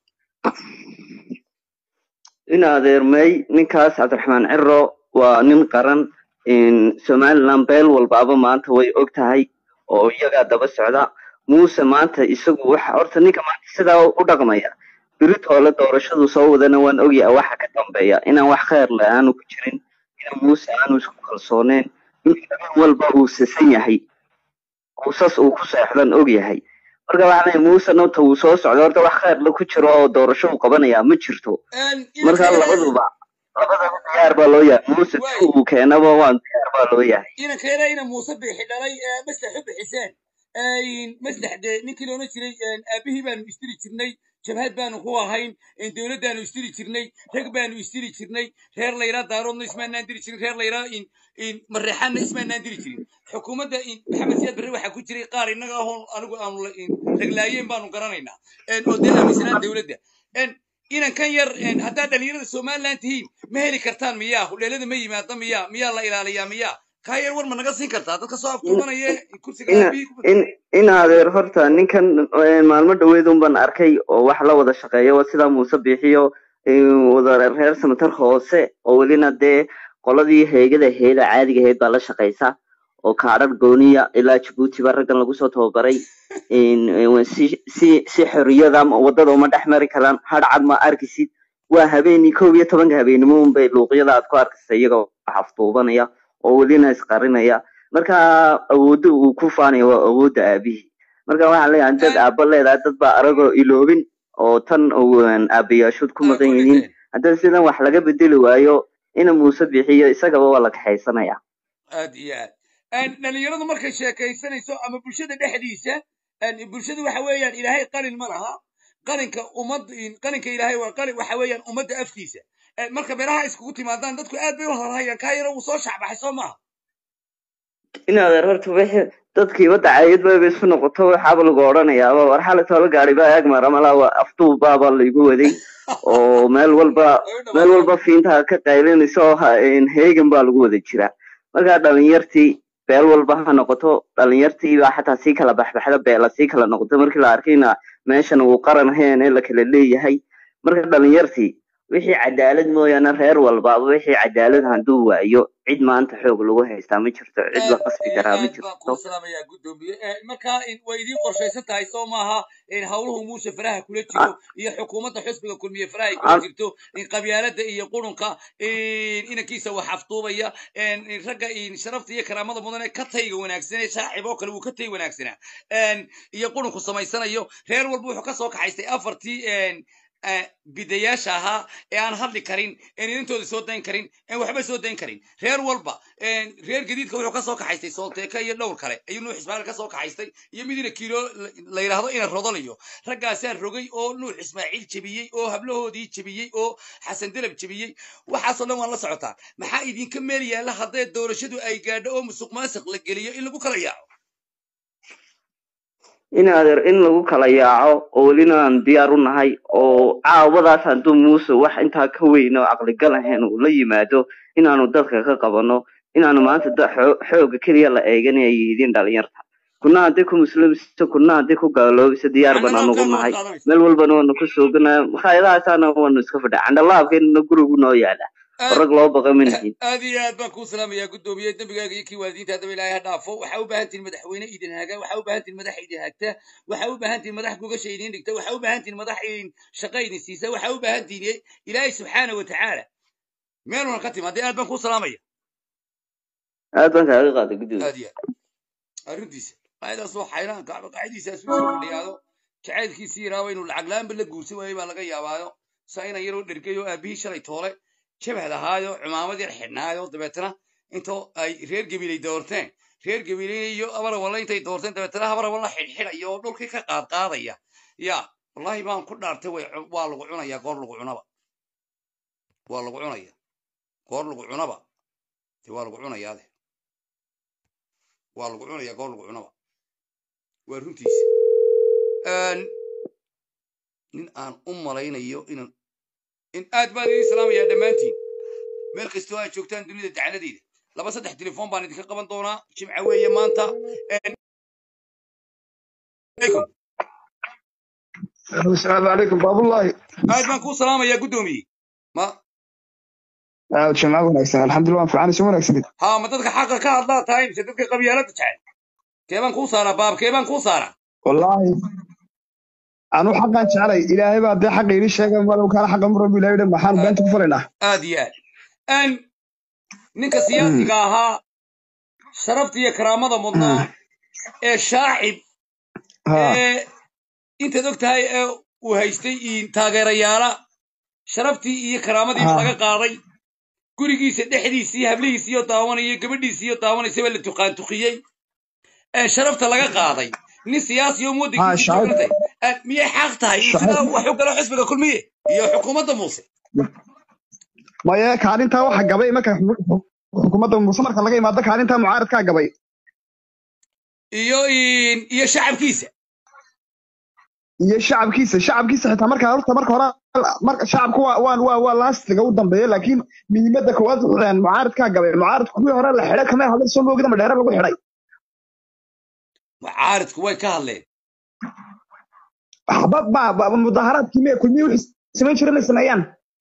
in adeermey ninkaas cabdiraxmaan ciro waa nin qaran somaliland beel walbaaba maanta way og tahay oo iyagaa daba socda muuse maanta isagu waxa horta ninka maanta sidaa u dhaqmaya biritoole doorashadu soo wadana waan ogyahay waxa ka dambeeya inaan wax kheyr leh aanu ku jirin in muuse aanu isku kalsooneen in habeen walba uu sisan yahay uusas uu ku seexdan ogyahay marka waxaa leeyahay muuse nota uu soo socdo horta wax kheyr la ku jiro oo doorasho uu qabanaya ma jirto marka labaduba labadaba diyaar baa loo yahay muuse si uu keenaba waan diyaar baa loo yahay inankeena ina muuse bixi dhalay ee maslax u bixiseen maslax dee ninkii loona jiray aabihii baanu istiri jirnay jabhad baanu ku ahayn dowladdaanu istiri jirnay rag baanu istiri jirnay reer layraa daaroodna ismaanaan diri jirin reer layraa mareexaanna ismaanaan diri jirin xukuumadda maxamed siyaad barre waxaa ku jiray qaar innaga ahoo anigu aanu la- raglaayeen baanu garanaynaa oo dee aaminsanaan dowladda inan kan yar haddaad dhalinyarada somaliland tihiin ma heli kartaan miyaa hudheelada ma yimaada miyaa miyaa la ilaaliyaa miyaa kaa yar war ma naga siin kartaa dadka soo aftuubanaya kursiga ina aabihii ku in in adeer horta ninkan eh, maalmo dhaweed un baan arkay oo wax la wada shaqeeya waa sidaa muuse biixiyo wada reer samatar hoose oo welina dee qoladii heegada heeda caadiga ahayd baa la shaqaysa oo kaadhar gooniya ilaa jabuuti ba raggan lagu soo tababaray si si si xorriyada wadada uma dhex mari karaan hadhcad ma arkisid waa habeenii kow iyo tobanka habeenimo unbay luuqyada aad ku arkaysa iyagoo xafduubanaya oo welina isqarinaya marka awoodda uu ku faanaya waa awoodda aabihii marka waxaan leeyahay dad aabba leedahay dad baa aragoo iloobin oo tan aabayaashood ku maqan yihiin haddii sidan wax laga bedeli waayo ina muuse bixiyo isagaba waa la kaxaysanaya aad iyo aad dhalinyaradu markay sheekaysanayso ama bulshada dhexdiisa bulshadu waxa weeyaan ilaahay qalin ma laha qalinka ummad qalinka ilaahay waa qalin waxa weeyaan ummadda afkiisa marka meelaha iskugu timaadaan dadku aad bay u hadalhayaan kaa yaro wuu soo shacbaxay soo maaha inaad horta wixii dadkii wadda caayad bayba isu noqoto waxaaba lagu odhanayaaba war xalay toola gaari baa eeg maramala afduub baaba laygu waday oo meel walba meel walba fiinta ka qaylinaysa oo heegan baa lagu wada jiraa marka dhalinyartii beel walba ha noqoto dhalinyartii baa xataa sii kala baxbaxda beela sii kala noqoto markii la arkayna meeshan uu qaran ahayn ee la kala leeyahay marka dhalinyartii wixii cadaalad mooyaane reer walbaaba wixii cadaalad hadduu waayo cid maanta xoog lagu haystaa ma jirto cid la qasbi karaa ma jirto salaamaya gudoomiye marka way idiin qorshaysan tahay soo maaha howluhu muuse faraha kula jiro iyo xukuumadda xusbiga kulmiye faraha ay kula jirto qabyaalada iyo qurunka inankiisa wax afduubaya ragga sharafta iyo karaamada mudan ee ka tayga wanaagsan ee shaacib oo kale wuu ka tay wanaagsanaa iyo qurunku samaysanayo reer walba wuxuu ka soo kaxaystay afartii bidayaasha ahaa ee aan hadli karin een inantooda soo dayn karin een waxba soo dayn karin reer walba reer gadiidka wuxuu kasoo kaxaystay soolteeka iyo dhowr kale ayuu nuux ismaaciil kasoo kaxaystay iyo midina kiilo la yidhaahdo ina rodolayo raggaasaa rogay oo nuux ismaaciil jebiyey oo hablahoodii jebiyey oo xasan delab jebiyey waxaasoo dhan waan la socotaa maxaa idinka meel yaalla haddee doorashadu ay gaadho oo musuq maasuq la geliyo in lagu kala yaaco in adeer in lagu kala yaaco oo welina aan diyaar u nahay oo caawadaas hadduu muuse wax intaa ka weyn oo caqligal ahayn uu la yimaado inaanu dadka ka qabano inaanu maanta xooga keliya la eeganaya yihiin dhalinyarta kuna haddii ku muslimisa kuna haddii ku gaaloobaysa diyaar baan anugu nahay meel walbana waanu ku sooganaya makhaayadahaasana waanu iska fadhaa candhalaabkeenna gurigu noo yaala rag loo baqa ma nihin aad iyo aad baan kuu salaamayaa guddoomiye dembigaaga iyo kii waalidiinta haddaba ilaahay ha dhaafo waxaa u baahan tihin madaxweyne idin haga waxaa u baahan tihin madax idin hagta waxaa u baahan tihin madax gogasha idin dhigta waxaa u baahan tihin madax shaqa idin siisa waxaa u baahan tihin ilaahay subxaana wa tacaala meeluna ka timaadee aad baan kuu salaamaya aad baan kaaga qaaday guddoomiye aad iyo aad arrintiisa qacidaas oo xayraan kacba qacidiisaas uu soo fadhiyaado jacaylkiisii yaraaba inuu lacag la-aanba la guursan waayey baa laga yaabaayo saa inan yaroo dhergayo aabihii shalay toole jabhad ahaayo cimaamad yar xidhnaayo dabeetana intoo ay reer gabiley doorteen reer gabiley iyo abarawalla intay doorteen dabeetana habarawalla xidhxidhaya oo dhulkii ka qaadqaadaya ya wallahi baan ku dhaartay way waa lagu cunaya goor lagu cunaba waa lagu cunaya goor lagu cunaba de waa lagu cunayaade waa lagu cunaya goor lagu cunaba waa runtiisa nin aan u malaynayo inan in aad baan idin salaamayaa dhammaantiin meel kastoo aad joogtaan dunida dacaladeeda laba saddex telefoon baan idinka qaban doonaa jimca weeye maanta asalaamu calaykum baabullahi aad baan kuu salaamayaa guddoomiye ma jimca wanaagsan alxamdulillah waan fiicanaysa wanaagsanid ha ma dadka xaqa ka hadlaa tahay mise dadka qabyaalada jecel keebaan kuu saaraa baab keebaan kuu saaraa wallaahi anu xaqaan jecelay ilaahay baa dee xaqa ii sheega malow kaana xaqa mu rabbi ilaahay dhan maxaan beenta ku falaynaa aad iyo aad ninka siyaasiga ahaa sharafta iyo karaamada mudnaa ee shaacib ee intaad og tahay ee uu haystay taageerayaala sharaftii iyo karaamadiiba laga qaaday gurigiisa dhexdiisii hablihiisiiyo daawanaya gabadhiisiiyo daawanaysaba la tuqaantuqiyey sharafta laga qaaday nin siyaasi oo muwadankiisa joogantay miyay xaq tahay sidaa wax u galo xisbiga kulmiye iyo xukuumadda muuse maye kaalintaa waxa gabay marka xukuumadda muuse marka laga imaado kaalintaa mucaaradkaa gabay iyo iyo shacabkiisa iyo shacabkiisa shacabkiisa xitaa marka horta marka hore marka shacabku waa waa waa waa laastiga u dambeeya laakiin muhiimadda koowaad mucaaradkaa gabay mucaaradku kuwii hore la xidhay kamay hadlay soo moogida madheere lagu xidhay mucaaradku way ka hadleen waxba ba mudaharaadkii mee kulmiye wixii samayn jiray inay sameeyaan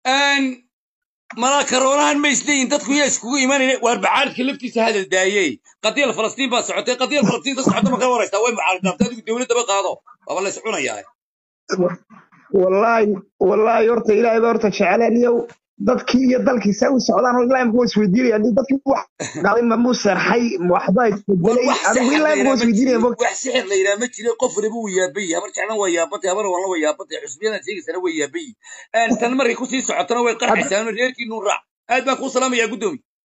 Een, malaa karoonahan ma isleeyihin dadku yaa iskugu imanayna waar mucaaridka laftiisa hadal daayey qadiyal falastiin baa socotay qadiyal falastiin ka socota ma ka waraysaa way mucaarid dhaafta adigu dowladdaba qaado waaba la is cunayaa wallaahi wallaahi horta ilaahay baa horta jecleen iyo dadkii iyo dalkii say u socdaan oo ilaa imika waa isweydiinaya nin dadkii wax dhacday ma muu seexay ma waxbaa war isbedelay wax adigu sixir ilaa la imika waa yidhaha ma isweydiinaya jirin mogta wax sixir la yidhaha ma jirin qof waliba wuu yaaban yahay habar jeclan waa yaabatay habar walna waa yaabatay xusbiyadan sheegaysana way yaaban yihin tan markay kusii socotana way hadda qarxaysaa reerkiinu raac aad baan kuu salaamayaa guddoomi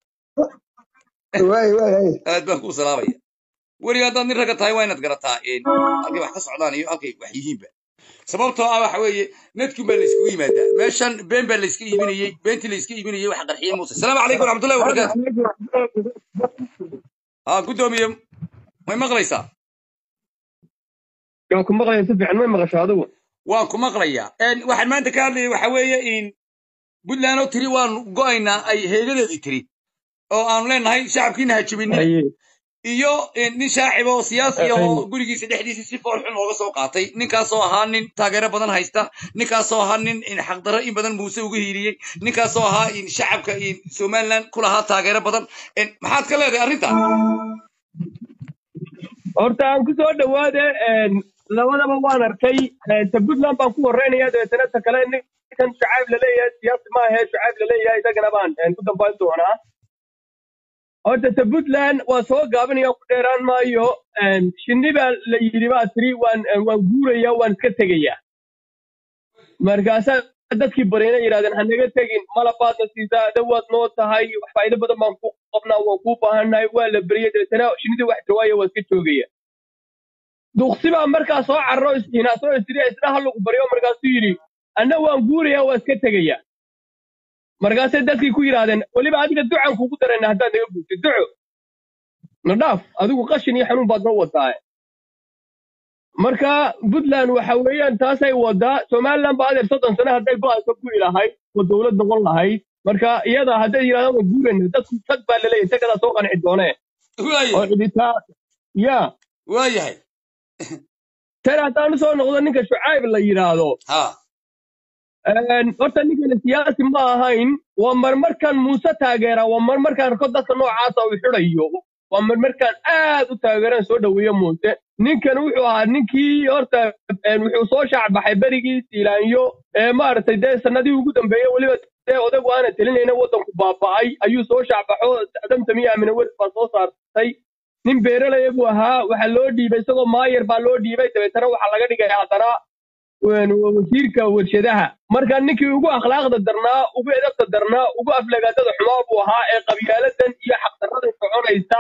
waay waay waay aad baan kuu salaamaya weliga haddaad nin ragga tahay waa inaad garataa een, halkay wax ka socdaan iyo halkay wax yihiinba sababtoo ah waxa weeye nadkun baa layskugu yimaadaa meeshan been baa layska iibinayey beentii layska iibinayey waxa qarxiyey muuse asalaamu calaykum waraxmatullahi wabarakaatu haa guddoomiye may maqlaysaa waan ku maqlaya si fiican may maqasho adigu waan ku maqlayaa Een, waxaan maanta ka hadlaya waxa weeye in puntland oo tiri waanu go'aynaa ay heegadeedii tiri oo aanu leenahay shacabkiina ha jebinin haye iyo in nin shaacib oo siyaasi ah haye oo gurigiisa dhexdiisa si fool xun looga soo qaatay ninkaasoo ahaa nin taageero badan haysta ninkaasoo ahaa nin in xaqdarro in badan muuse uga hiiliyey ninkaasoo ahaa in shacabka in somaliland ku lahaa taageero badan In- maxaad ka leedahay arrinta horta aan ku soo dhawaade een, labadaba waan arkay een, ta puntland baan ku horeynaya dabeetana ta kale ninkan shucaab laleeyahay siyaasi ma ahe shucaab laleeyahay isagana baan een, ku dambayn doonaa horta ta puntland waa soo gaabinaya ku dheeraan maayo een, shinni baa la yidhi baa tiri waan een, waan guuraya waan iska tegaya markaasaa dadkii baryana yidhahdeen ha naga tegin malabaadna siisaa dhawaad noo tahay wax faa'iido badan baan ku qabnaa waan kuu baahannahay waa la beriyey dabeetana shinnidii wax jawaaya waa iska joogaya duqsi baa markaa soo carro isinaasoo isiri isna ha lagu baryo markaasuu yidhi anna waan guuraya waa iska tegaya markaasay dadkii ku yidhaahdeen weliba adiga ducan kugu darayna haddaad naga guurtid duco na dhaaf adigu qashin iyo xanuun baad noo wadaa marka puntland waxa weeyaan taasay wadaa somaliland baa adeer soddon sano hadday go-ayso ku ilahayd oo dowlad noqon lahayd marka iyada hadday yidhahdaan waa guurayna dadku tag baa laleeyahay tagadaa soo qanci doonee oo waayahay ciditaa ya waayahay tan haddaan usoo noqdo ninka shucayb la yidhaahdo ha een, horta ninkani siyaasi ma ahayn waa marmarkan muuse taageera waa marmarkan rko dadka noocaasa uu xidhayo waa marmarkan aad u taageeran soo dhoweeya muuse ninkan wuxuu ahaa ninkii horta een, wuxuu soo shaacbaxay berigii siilaanyo ee maaragtay dee sanadihii ugu dambeeyey weliba dee odagu aana telinayna waddanku baaba'ay ayuu soo shaacbaxo damtamiya amine weris baa soo saartay nin beeralaya buu ahaa waxaa loo dhiibay isagoo maayar baa loo dhiibay dabeetana waxaa laga dhigay haddana een, wasiirka warshadaha marka ninkii ugu akhlaaqda darnaa ugu edabta darnaa ugu aflagaadada xumaa buu ahaa ee qabyaaladan iyo xaqdarrada soconaysa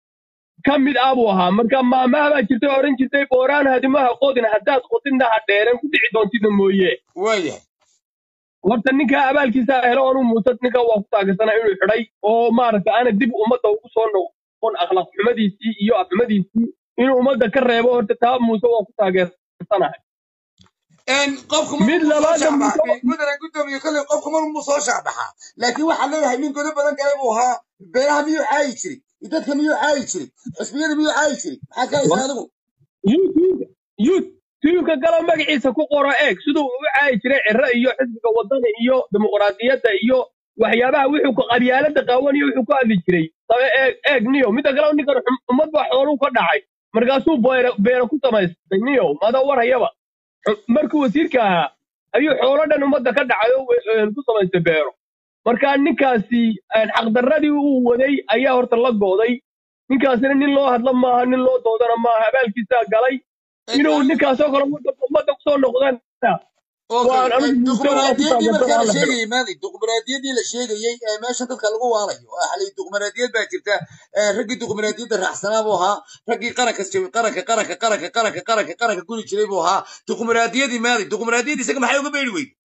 ka mid ah buu ahaa marka maamaha baa jirtay oo odhan jirtay booraan hadimaha qodin haddaad qodinna ha dheeren ku dhici doontida mooye waayahay horta ninka abaalkiisa helo anuu muuse ninka waa ku taageersanaa inuu xidhay oo maaragta aana dib ummadda ugu soo noqon akhlaaq xumadiisii iyo afxumadiisii inuu ummadda ka reebo horta taa muuse waa ku taageersanahay Een, qofku mid markuu soo labaadna muuse shacbaxay mudane guddoomiye kolley qofku markuu soo shacbaxaa laakiin waxaad leedahay nin godo badan kale buu ahaa beeraha miyuu caayi jiray dadka miyuu caayi jiray xusbiyada miyuu caayi jiray maxaad ka haysaa adigu youtube youtube-ka galo magaciisa ku qoro eeg siduu u caayi jiray ciro iyo xisbiga wadani iyo dimuqraadiyadda iyo waxyaabaha wuxuu ku qabyaalada qaawan iyo wuxuu ku hadli jiray sabe eeg eeg niyo midda kale ninkan xum- ummad baa xooluu ka dhacay markaasuu beero beero ku samaystay niyo mada warhayaba Xu- markuu wasiirka ahaa ayuu xoolo dhan ummadda ka dhacay oo we- een, ku samaystay beero marka ninkaasi een, xaqdarradii uu waday ayaa horta la gooday ninkaasina nin loo hadlo maaha nin loo doodana maaha abaalkiisaa galay inuu ninkaasoo kale ummadda ummadda kusoo noqdana waan anigu muuse waa ku duqmaraadiyadii markaa taageersanaa la la xidho sheegayay maadi duqmaraadiyadii la sheegayey ee meesha dadka lagu waalayo oo xalay duqmaraadiyad baa jirta ee raggii duqmaraadiyadda raacsanaa buu ahaa raggii qaranka jawi- qaranka qaranka qaranka qaranka qaranka qaranka guri jiray buu ahaa duqmaraadiyadii maadi duqmaraadiyadii isaga maxay uga beeri weyday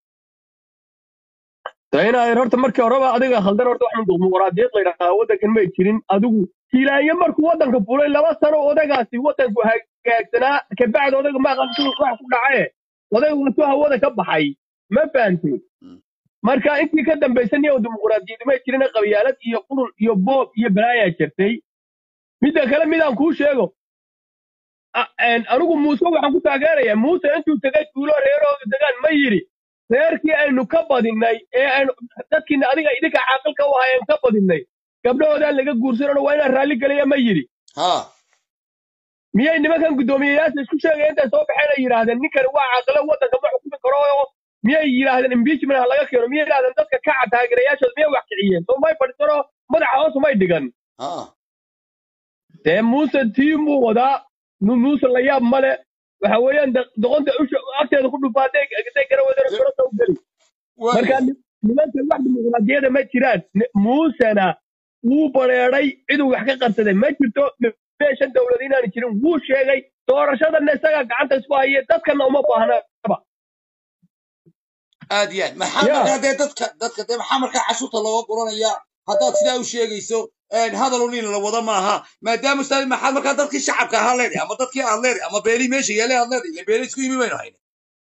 de inaad horta markii horeba adiga khaldan horta waxaan dimuqraadiyad la yidhahdaa waddankan may jirin adigu hiilaanyo markuu waddanka fulay laba sano odagaasi waddanku hagaagsanaa kabacdi odaga ma aqaan siduu wax ku dhacaye odaga watuu hawada ka baxay ma fahamtay marka intii ka dambaysan iyo dimuqraadiyad may jirin qabyaalad iyo qurun iyo boob iyo balaayaa jirtay midda kale midaan kuu sheego a- een, anigu muuse waxaan ku taageerayaa muuse intuu tegay tuulo reerooda degaan ma yidhi reerkii aynu ka badinay ee aynu dadkiina adiga idinka caaqilka u ahay aynu ka badinay gabdhahoodaan laga guursanano waa inaan raalli gelaya ma yidhi ha miyay nimankan guddoomiyeyaasha isku sheegaya intay soo baxeen ay yidhaahdeen ninkani waa caaqilo waddanka ma xukumi karo oo miyay yidhaahdeen impeachment ha laga keeno miyay yidhahdeen dadka kaca taageerayaashooda miyay wax kiciyeen soo may fadhiisano madaxa hoos umay dhigan ha dee muuse tiimuu wadaa nu- muuse la yaab male waxa weeyaan de- doqonta usha agteeda ku dhufaa hadday hadday gara wadana gorota u geli marka waayo ni- nimankan wax dimuqraadiyada ma jiraan Ni- muusena wuu bareeday ciduu wax ka qabsaday ma jirto meeshan dowlad inaanu jirin wuu sheegay doorashadana isagaa gacanta isku haye dadkana uma baahnaba aad iyo aad maxaa ya markaa dee dadka dadka dee maxaa markaa cashuurta looga guranayaa haddaad sidaa u sheegayso hadal unin la wada maaha maadaama ustaad maxaad markaa dadkii shacabka ahaa leedahay ama dadkii aad leedahay ama beelii meesha yeelay aad leedahay ile beeli isku yimi baynu hayna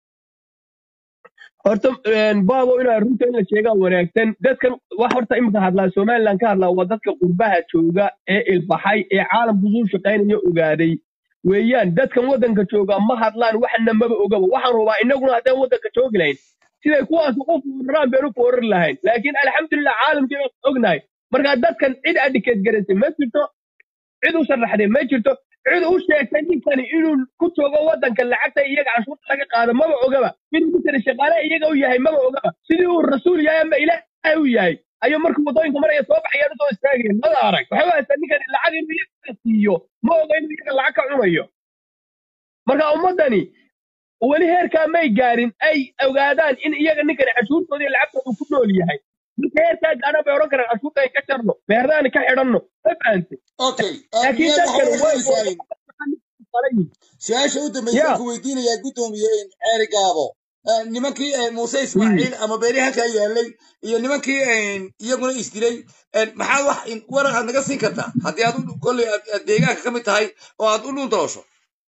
horta baabo inaa runta in la sheegaa wanaagsan dadkan wax horta imika hadlaa somaliland ka hadlaa waa dadka qurbaha jooga ee ilbaxay ee caalamku suu shaqaynaya ogaaday weeyaan dadkan waddanka jooga ma hadlaan waxna maba ogaba waxaan rubaa innaguna haddaan waddanka joogi lahayn siday kuwaas u fooraraan baynu foorari lahayn laakiin alxamdulilah caalamkii baan ognahay marka dadkan cid adhikeed garaysay ma jirto cid u sharaxday ma jirto cid u sheegtay ninkani inuu ku joogo waddanka lacagta iyaga canshuurta laga qaado maba ogaba inuu ninkani shaqaale iyaga u yahay maba ogaba sidii uu rasuul yahay ama ilaahay u yahay ayuu markuu waddooyinka maraya soo baxayaan usoo istaagayeen mada arag waxay u haystaa ninkani lacag inuu iyaga siiyo ma oga inuu iyaga lacag ka cunayo marka ummaddani weli heerkaa may gaarin ay ogaadaan in iyaga ninkani cashuurtooda iyo lacagtooda ku nool yahay marka heerkaa gaadhaan bay odhan karaan cashuurta ay ka jarno beerdaani ka xidhanno ma fahantay okay laakiin miyaad dadkani way waxaweysaanin su-aasha u dambaysa ya ku weydiinayaa guddoomiye ceeri gaabo Eh, nimankii eh, muuse ismaaciil ama beeri halkaa yaalay iyo nimankii eh, iyaguna isdilay eh, maxaad wax in- warar aad naga siin kartaa haddii aad u- kolley aad aad deegaanka ka mid tahay oo aad u dhul daloosho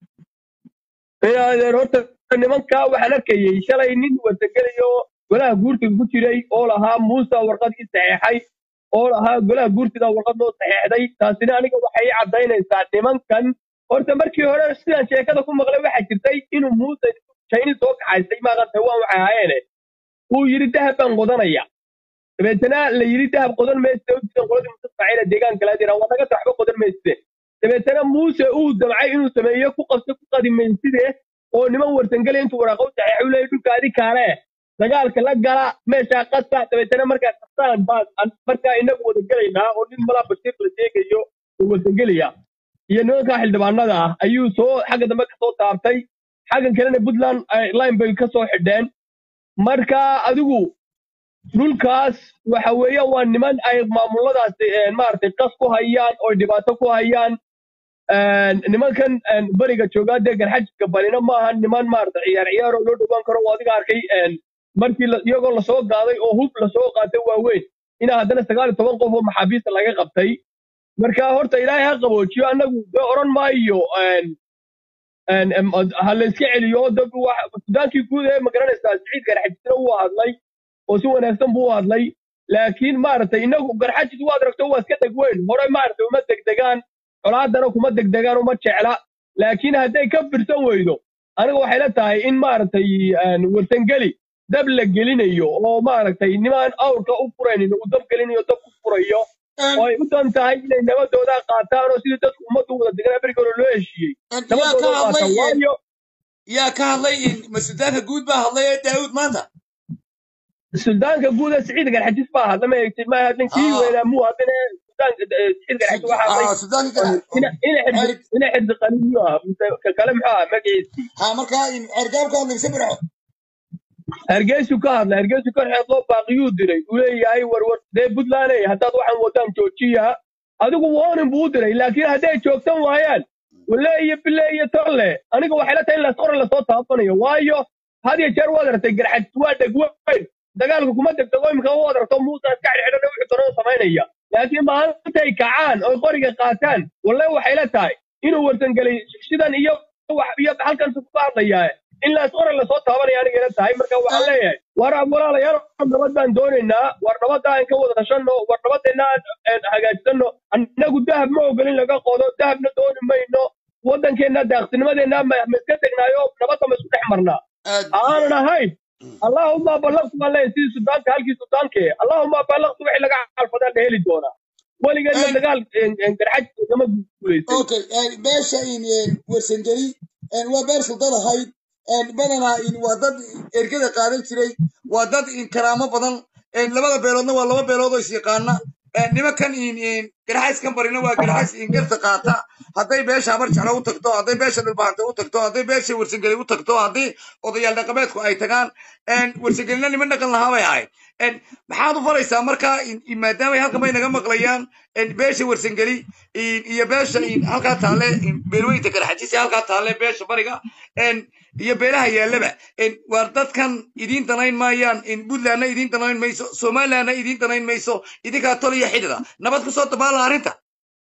adeer horta nimankaa waxaan arkayey shalay nin wadagelayo golaha guurtiga ku jiray oo lahaa muusa warqadii saxeexay oo lahaa golaha guurtida warqad loo saxeexday taasina aniga waxay i caddaynaysaa nimankan horta markii hore sidaan sheekada ku maqlay waxaa jirtay inuu muuse chayni soo kaxaystay maaqan taiwan waxay ahaayeene uu yidhi dahab baan qodanaya dabeetana la yidhi dahab qodan mayste u jiran qoladii muuse ismaaciila deegaanka laa jiraa waa naga taxba qodan mayste dabeetana muuse uu damcay inuu sameeyo ku qabto ku qadimayside oo niman warsangelay intuu waraaqa u saxeexay uu leeyahy dhulka adi kaale dagaalka la gala meeshaa qasta dabeetana markaa qastaan baan an- markaa inagu wada gelaynaa oo nin malaa bashiir la sheegayo uu warsangelaya iyo nimankaa xildhibaanada ah ayuu soo xagga dambe ka soo taabtay xaggan kalena puntland ay line bay ka soo xidheen marka adigu dhulkaas waxa weeye waa niman ay maamuladaasi eh, maaragtay qas ku hayaan oo dhibaato ku hayaan een, nimankan een, beriga joogaa dee garxajka balina maaha niman maaragtay ciyaar ciyaar oo loo dhowaan karo oo adiga arkay een, markii la- iyagoo lasoo qaaday oo hub lasoo qaatay waaweyn inaa haddana sagaal iyo toban qof oo maxaabiista laga qabtay marka horta ilaahay ha qaboojiyo annagu dee odhan maayo een, een, em, ha la iska celiyo dad wax- sudaankii guud ee magaranaysaa siciid garxajisna wuu hadlay oo si wanaagsan buu u hadlay laakiin maaragtay inagu garxajis waad aragto waa iska deg weyn hore maaragtay uma degdegaan colaadana kuma degdegaan uma jecla laakiin hadday ka firsan weydo aniga waxay la tahay in maaragtay een, warsangeli dab la gelinayo oo maaragtay nimaan awrka u furaynin uu dab gelinayo dab ku furayo oo ay u dan tahay inay nabadooda qaataan oo sidii dadku ummaddu wada degan afrika hore loo heshiiyey yaa ka nabadooda u hadlay qaataan waayo yaa ka hadlay masudaanka guud baa hadlay ee daawud maanta suldaanka guud ee siciid garxajis baa hadla ma eegtid ma hadlin kii Ah. weynaa muu hadline suldaanka eh, siciid garxajis waxaa hadlay Ah, sudaanka ina ina xirdi ceeri ina xirdi qaniyo ah mise ka kale muxuu ah magaciisii ha markaa ceergaabka hadlay mise birco hargeysu ka hadla hargeysu ka xeed loo baaqiyuu diray uu leeyahay warwar dee puntland haddaad waxaan wadaan joojiya adigu warning buu u diray laakiin hadday joogtan waayaan wale iyo bile iyo tolle aniga waxay la tahay in lasore lasoo taabanayo waayo had iyo jeer waad aragtay garxajis waa dhegweyn dagaalka kuma degdego imika waad aragto muusa iska xidhxidhan wixii doonada samaynaya laakiin maalintay kacaan oy qoriga qaataan walle waxay la tahay inuu warsangelay sidan iyo wax iyo halkan ku hadlayaa in laas oran lasoo taabanaya aniga ila tahay marka waxaan leeyahay war walaalayaal nabad baan doonaynaa war nabadda aan ka wada tashanno war nabadeenna aan aan hagaajisano annagu dahab ma ogolin laga qodo dahabna dooni mayno waddankeenna daaqsinimadeenna ma ma iska tegnaayo nabadda ma isku dhex marnaa aad aanan ahayn allahuma ballaqtu baan leeyahay sidii suldaanka halkii suldaanke allahuma ballaqtu wixii laga xalfadaan la heli doonaa weligeedna En- dagaal garxaj lama guulaysan okay en, beesha in en, warsangeli en, waa beer suldan ahayd en, badanaa in waa dad ergada qaadan jiray waa dad in karaamo badan en, labada beeloodna waa laba beelood oo is yaqaana en, nimankan in in garxayskan barina waa garxays in garta qaata hadday beesha habar jeclo u tagto hadday beesha dhulbahante u tagto hadday beesha warsangeli u tagto haddii odayaal dhaqameedku ay tagaan en, warsangelina niman dhaqan lahaa bay ahayd en, maxaad u faraysaa markaa in- in maadaamay halkan bay naga maqlayaan en, beesha warsangeli in- iyo beesha in halkaa taale in beelweynta garxajisi halkaa taale beesha bariga en, iyo beelaha yaallaba en, waar dadkan idiin danayn maayaan in puntlandna idiin danayn mayso somalilandna idiin danayn mayso idinkaa tol iyo xidida nabad kusoo dabaala arrinta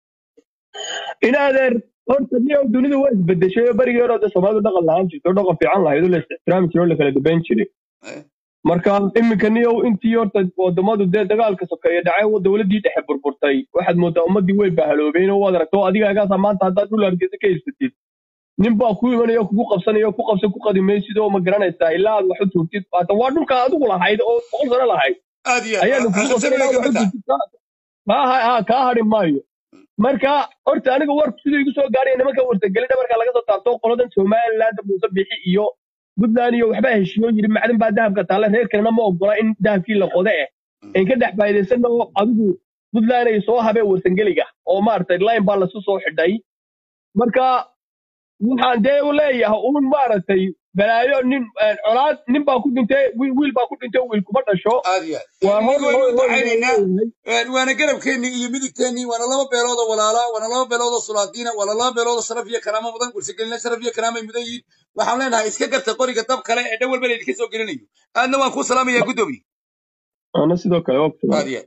in adeer horta niyow dunidu waa isbedeshay oo berigii hore de soomaalidu dhaqan lahaan jirto dhaqan fiican lahayd oo la is-ixtiraami jiray oo la kala dambayn jiray Eh. marka iminka niyow intii horta wadamadu dee dagaalka sokeeye dhacay oo dowladdii dhexe burburtay waxaad moodaa ummaddii way bahaloobeen oo waad aragto adigagaasa maanta haddaad dhul hargeysa ka haysatid nin baa ku imanaya oo kugu qabsanaya oo ku qabsan ku qadi maysid oo ma garanaysaa ilaa aad wax u tuurtid waata waa dhulka adigu lahayd oo boqol sano lahayd aad iyo ayaa aad lagugu qabsan sabay ilaa ka wax u mid tahay tuurtid kaa ha kaa hadhi maayo marka horta aniga warku siduu igu soo gaaraya nimanka wartageli dhabarka laga soo taabto qoladan somaliland muuse bixi iyo puntland iyo waxbaa heshiiyo yidhi macdan baa dahabka taale reer kalena ma ogola in dahabkii la qode eh in ka dhex faa'iidaysanna oo adigu puntland ay soo habeen warsangeliga oo maaragtay line baa lasu soo xidhay marka waxaan dee u leeyahay uun maaragtay balaayo nin colaad nin baa ku dhintay wiil wiil baa ku dhintay wiil kuma dhasho aad iyo waa aad hor mid waynu hor u hor ducaynaynaa leeyahay een, waana garabkeennii iyo midigteennii waana laba beelood oo walaala waana laba beelood oo sulaadiina waana laba beelood oo sharaf iyo karaamo mudan warsagelina sharaf iyo karaamay mudan yihiin waxaan leenahay iska garta qoriga dab kale ee dhan walba laydinka soo gelinayo aadna waan kuu salaamayaa guddoomiye ana sidoo kale waa ku aad iyo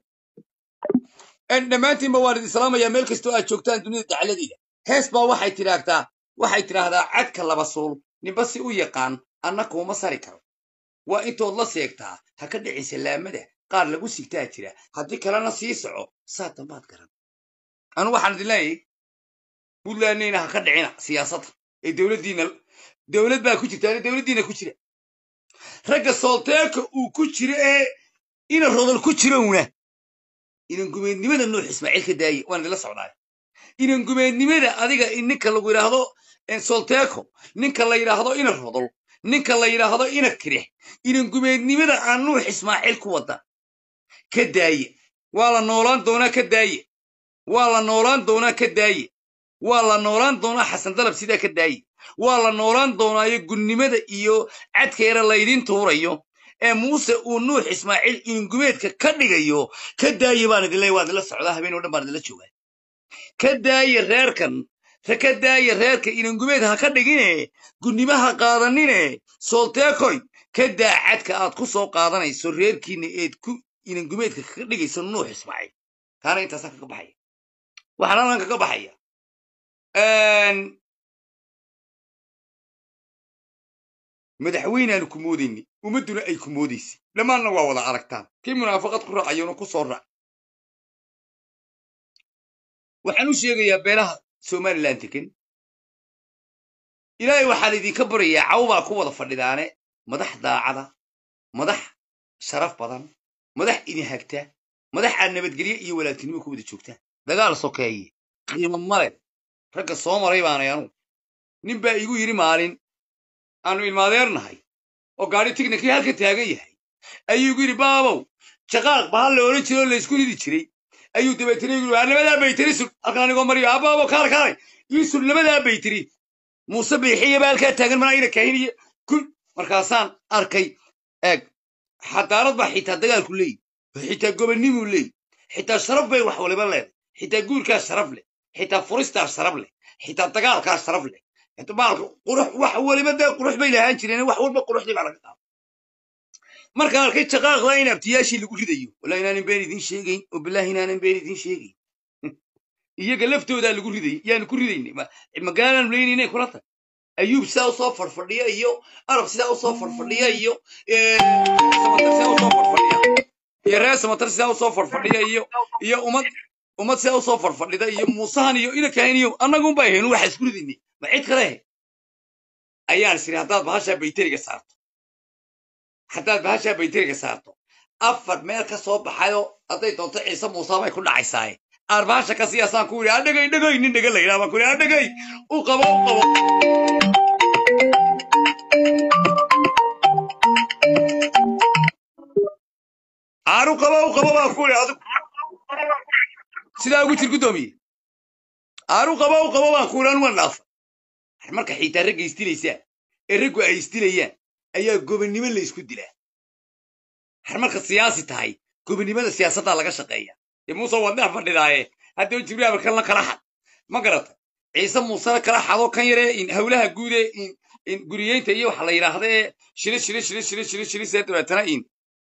aad dhammaantiinba waan idin salaamayaa meel kastoo aad joogtaan dunida dacaladeeda hees baa waxay tidhaahdaa waxay tidhaahdaa cadka laba suul ninba si u yaqaan anna kuuma sari karo waa intood la seegtaa ha ka dhicin salaamada qaar lagu sigtaa jira haddii kalena sii soco saa dambaad garan anu waxaan idin leeyahay puntlandnayna ha ka dhicina siyaasadda ee dowladdiina dowlad baa ku jirta ani dowladdiina ku jira ragga soolteeka uu ku jiro ee ina rodol ku jirowna inan gumeednimada nuux ismaaciil ka daaye waan idinla socdaay inan gumeednimada adiga in ninka lagu yidhaahdo solteeko ninka la yidhaahdo ina rodol ninka la yidhaahdo ina kirix inan gumeednimada aan nuux ismaaciil ku wada ka daaye waa la noolaan doonaa ka daaye waa la noolaan doonaa ka daaye waa la noolaan doonaa xasan dalab sidaa ka daaye waa la noolaan doonaayo gunnimada iyo cadkeera laydin tuurayo ee muuse uu nuux ismaaciil inangumeedka ka dhigayo ka daaye baan idin leeyahay waa idinla socdaa habeen oo dhan baan idinla joogaa ka daaye reerkan ra ka daaye reerka inangumeed ha ka dhigine gunnimaha qaadanine solteekoy ka daa cadka aad ku soo qaadanayso reerkiina eed ku inangumeedka kaga dhigayso nuux ismaaciil taana intaasaan kaga baxaya waxaan halkan kaga baxaya madaxweynaanu ku moodayni ummadduna ay ku moodaysay dhammaanna waa wada aragtaan kii munaafaqad ku raacayona ku soo raac waxaan u sheegayaa beelaha somalilan degan ilaahay waxaan idinka baryayaa cawbaa ku wada fadhidaane madax daacada madax sharaf badan madax idin hagta madax aad nabadgelye iyo walaaltinimo ku wada joogtaan dagaal sokeeye qiimo male ragga soo maray baanay anugu nin baa igu yidhi maalin aanu ilmaadeernahay oo gaadhi tignikii halka taagan yahay ayuu igu yidhi baabow jaqaaq bahal la odhan jiray oo laysku ridi jiray ayuu dabeetana igu yidhi labadaa baytiri sug halkan anigoo mariyo abaabo kaale kaale ii sug labadaa baytiri muuse biixiya baa halkaa taagan mana ayna kahiniyo kun markaasaan arkay eeg xadaarad baa xitaa dagaalku leeyi xitaa gobonnimuu leeyi xitaa sharaf bay wax waliba leeday xitaa guurkaa sharaf leh xitaa furistaa sharaf leh xitaa dagaalkaa sharaf leh maalka qurux wax waliba dee qurux bay lahaan jireen wax walba quruxdii baa laga qaada markaan arkay jaqaaqda in abtiyaashii lagu ridayo wala inaanan been idin sheegayn oo bilaahi inaanan been idin sheegayn iyaga laftoodaa lagu riday yaanu ku ridaynay magaalaan leynayna kula tag ayuub sidaa usoo farfadhiya iyo arab sidaa usoo farfadhiya iyo samatar sidaa usoo farfadhiya iyo reer samatar sidaa usoo farfadhiya iyo iyo ummad ummad sidaa usoo farfadhida iyo muusahan iyo inakahin iyo annagun baa ahayn waxa isku ridaynay ma cid kale ayaan isiri haddaad bahashaa bayteriga saarto haddaad bahashaa baytariga saarto afar meel ka soo baxayo hadday doonto ciise muuse bay ku dhacaysaaye aan bahasha ka siyaasaan ku yidhi adhegay dhegay nin dhega la yidhaha baan ku yidhi adhegay u qabo u qabo aanu qabo u qabo baan ku yidhi adigu sidaa ugu jir guddoomiye aanu qabo u qabo baan ku yidhi anu waan dhaafa marka xiitaa ragga isdilaysaan ee raggu ay isdilayaan ayaa gobonnimo la isku dilaa har marka siyaasi tahay gobonnimada siyaasaddaa laga shaqeeya dee muuse waad dhex fadhidaaye haddaba jibriil kalna kala xad ma garata ciise muusena kala xadoo kan yaree in howlaha guud ee in in guriyeynta iyo waxa la yidhaahda ee shili shili shili shili shili shili see dabeetana in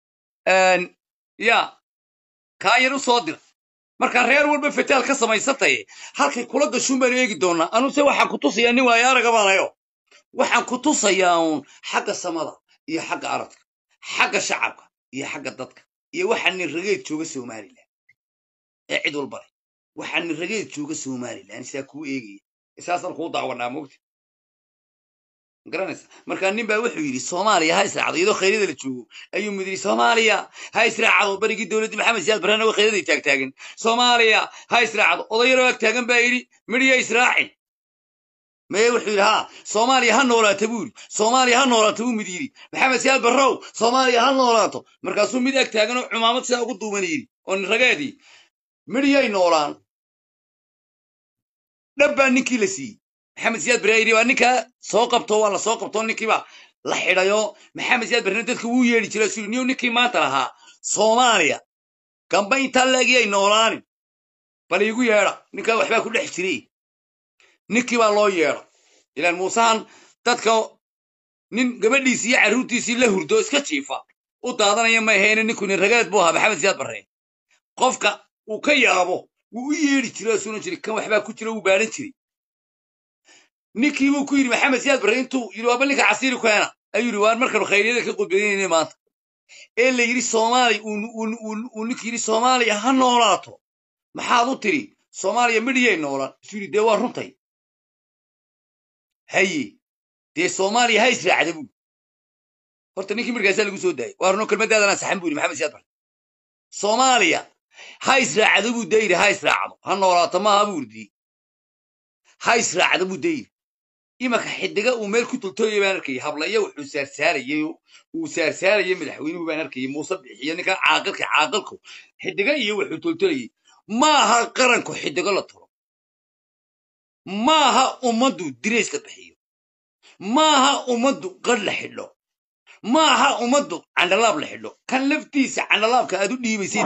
ya kaa yar u soo dira markaa reer walba fataal ka samaysataye halkay kula gashuun baanu eegi doonaa anuse waxaan ku tusayaa nin waayo araga baanayo waxaan ku tusayaa uun xagga samada iyo xagga aradka xagga shacabka iyo xagga dadka iyo waxaa nin rageed jooga somalilan ee cid walba leh waxaa nin rageed jooga somalilan sidaa kuu eegaya saasaan kuu daawanaa mogta garanaysa markaa nin baa wuxuu yidhi soomaaliya ha israacdo iyadoo khayryada la joogo ayuu mid yidhi soomaaliya ha israacdo barigii dowladdii maxamed siyaad barrena waa khayraday taagtaagan soomaaliya ha israacdo odayaroo ag taagan baa yidhi midhiya israacin maye wuxuu yidhi haa soomaaliya ha noolaata buu yidhi soomaaliya ha noolaato buu mid yidhi maxamed siyaad barrow soomaaliya ha noolaato markaasuu mid ag taagan oo cumaamad sidaa ugu duuban yidhi oo nin rageedii midhiyay noolaan dhab baa ninkii la siiyey maxamed siyaad barre yidhi waa ninkaa soo qabto waa la soo qabto ninkiiba la xidhayo maxamed siyaad barrena dadka wuu yeedhi jiray suu niyo ninkii maanta lahaa soomaaliya gamba intaa laegiyay noolaanin bal iigu yeedha ninkaa waxbaa ku dhex jiray ninkii baa loo yeedha ilaan muusahan dadka nin gabadhiisii iyo carruurtiisii la hurdo iska jiifa u daadanaya ma ahayne ninku nin rageed buu ahaa maxamed siyaad barre qofka uu ka yaabo wuu u yeedhi jiray oo sunan jiray kan waxbaa ku jira wuu baadhan jiray ninkii buu ku yidhi maxamed siyaad barre intuu yidhi waaba ninka casiiri keena ayuu yidhi waan markanu khayryada ka qudbadaynayna maanta ee la yidhi soomaaliya uu ninkii yidhi soomaaliya ha noolaato maxaad u tiri soomaaliya midhiyay noolaan isuu yidhi dee waa runtay haye dee soomaaliya ha israacda buu horta ninkii markaasaa lagu soo daayay waa runo kelmadaadanaan saxan buu yidhi maxamed siyaad barre soomaaliya ha israacdo buu dee yidhi ha israacdo ha noolaato maaha buu yidhi ha israacdo buu dee yidhi imanka xidiga uu meel ku tultooyay baan arkayay hablaya wuxuu saarsaarayay uu saarsaarayay madaxweynuhu baan arkayay muuse bixiyo ninkan caaqilka caaqilku xidiga iyo wuxuu tultolayay maaha qaranku xidigo la tulo maaha ummaddu dirayska bixiyo maaha ummaddu qadh la xidho maaha ummaddu candhalaab la xidho kan laftiisa candhalaabka aad u dhiibaysay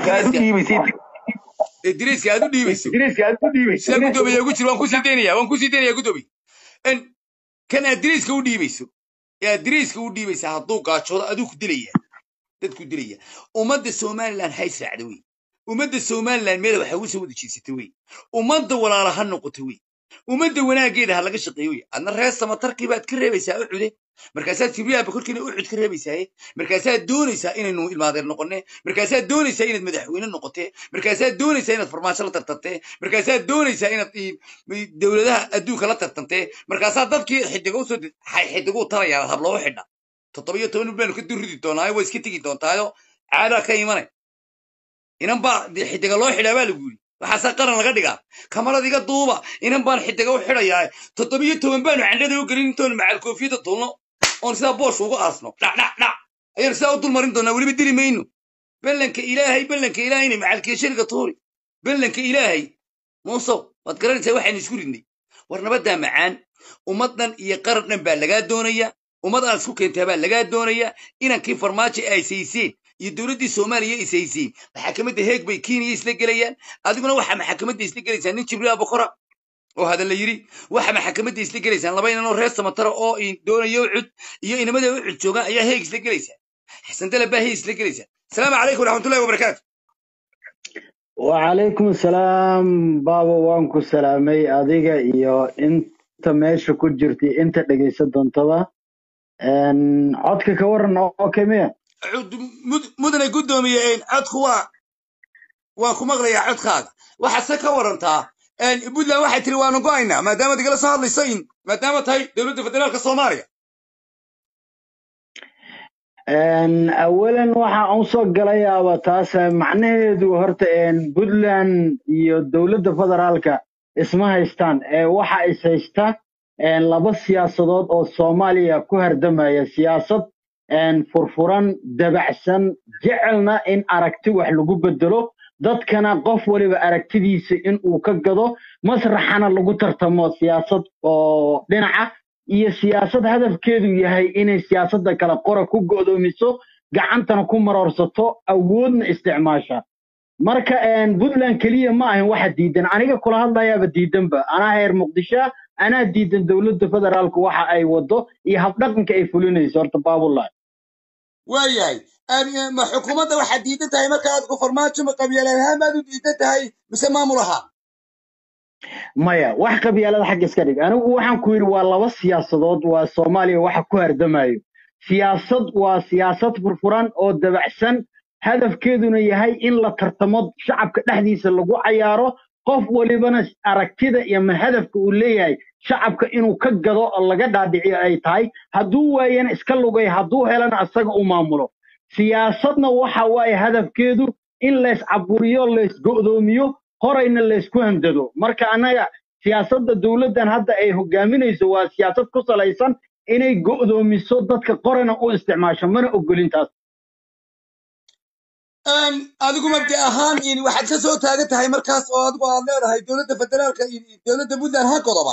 ee dirayska aad u dhiibayso sida guddoomiya ugu jira waan kusii daynaya waan kusii daynaya guddoomiya kan aad dirayska u dhiibayso ee aad dirayska u dhiibaysa hadduu gaajoodo aduu ku dilaya dadku dilaya ummadda somaliland ha israacda wey ummadda somaliland meela waxa ugu soo wada jeesata wey ummadda walaala ha noqoto wey ummadda wanaaggeeda ha laga shaqeeyo wey adna reer samatarkii baad ka reebaysaa ucude markaasaad jibriyaaba korkiina ucud ka reebaysaaye markaasaad doonaysaa inaynu ilmaadeer noqonne markaasaad doonaysaa inaad madaxweyne noqotee markaasaad doonaysaa inaad farmaajo la tartantee markaasaad doonaysaa inaad dowladaha adduunka la tartantee markaasaa dadkii xidigo usoo xidiguu talayaa habloogu xidha toddobiyo toban baanu ka durridi doonaayo waa iska tegi doontaayo caadaa ka imanay inan baa xidiga loo xidhaa baa lagu yidhi waxaasaa qaran laga dhigaa kamarad iga duuba inan baan xidiga u xidhayaa toddobiyo toban baanu candhada u gelin intoonu macal koofiyada tulno oon sidaa boosh ugu aasno dhacdhacdhac ayaanu sidaa u dulmarin doonaa weliba dili mayno ballanka ilaahay ballanka ilaahayna macalkeeshariga tuuri ballanka ilaahay muusow waad garanaysaa waxaynu isku ridnay war nabaddaa macaan ummaddan iyo qaran dhan baa lagaa doonaya ummad aad isku keentaa baa lagaa doonaya inankii farmaajo ay sayseen iyo dowladdii soomaaliya is hayseen maxakamadda heeg bay kenya isla gelayaan adiguna waxaa maxakamadda isla gelaysaa nin jibriil abukora oo hadal la yidhi waxa maxakamadda isla gelaysaan laba inanoo reer samatara oo doonayo ucud iyo inamada ucud joogaan ayaa heeg isla gelaysaa xasan dala baa heeg isla gelaysaa asalaamu calaykum waraxmatullahi wabarakaatu وعليكم السلام بابا وانكو سلامي adiga iyo inta meesha ku jirtay inta dhageysan doontaba codka ka waran oo kemiya mudane guddoomiye codku waa waan ku maqlayaa codkaaga waxaad se ka warantaa puntland waxay tiri waanu go'aynaa maadaamaad igala soo hadlayso in maadaama tahay dowladda federaalka soomaaliya Een, awalan waxa aan soo galayaaba taas eh, macnaheedu horta een, puntland iyo dowladda federaalka isma haystaan ee waxa is haysta een, laba siyaasadood oo soomaaliya ku hardamaya siyaasad een, furfuran dabacsan jecelna in aragti wax lagu bedelo dadkana qof waliba aragtidiisa in uu ka gado masraxana lagu tartamo siyaasad oo dhinaca iyo siyaasad hadafkeedu yahay inay siyaasadda kale qora ku go'doomiso gacantana ku maroorsato awoodna isticmaasha marka een, puntland keliya ma ahin waxa diidan aniga kula hadlayaaba diidanba anaa heer muqdisho anaa diidan dowladda federaalku waxa ay wado iyo habdhaqanka ay fulinayso horta baabullah waayahay Aan- ma xukuumadda waxaad diidan tahay marka aad ku farmaajo ma qabyaalad ahaan baad u diidan tahay mise maamul ahaan maya wax qabyaalada xagga iska dhig anigu waxaan ku yidhi waa laba siyaasadood waa soomaaliya waxa ku hardamayo siyaasad waa siyaasad furfuran oo dabacsan hadafkeeduna yahay in la tartamo shacabka dhexdiisa lagu cayaaro qof walibana aragtida iyo ma hadafka uu leeyahay shacabka inuu ka gado oo laga dhaadhiciyo ay tahay hadduu waayana iska lugay hadduu helana asaga u maamulo siyaasadna waxa waaye hadafkeedu in layscaburiyo laysgo'doomiyo horayna laysku handado marka annaga siyaasadda dowladdan hadda ay hogaaminayso waa siyaasad ku salaysan inay go'doomiso dadka qorana u isticmaasho mana ogolin taas Aan adigu mabdi ahaan in waxaad ka soo taagan tahay markaas oo adigu aad leedahay dowladda federaalka iyo dowladda puntland ha godoba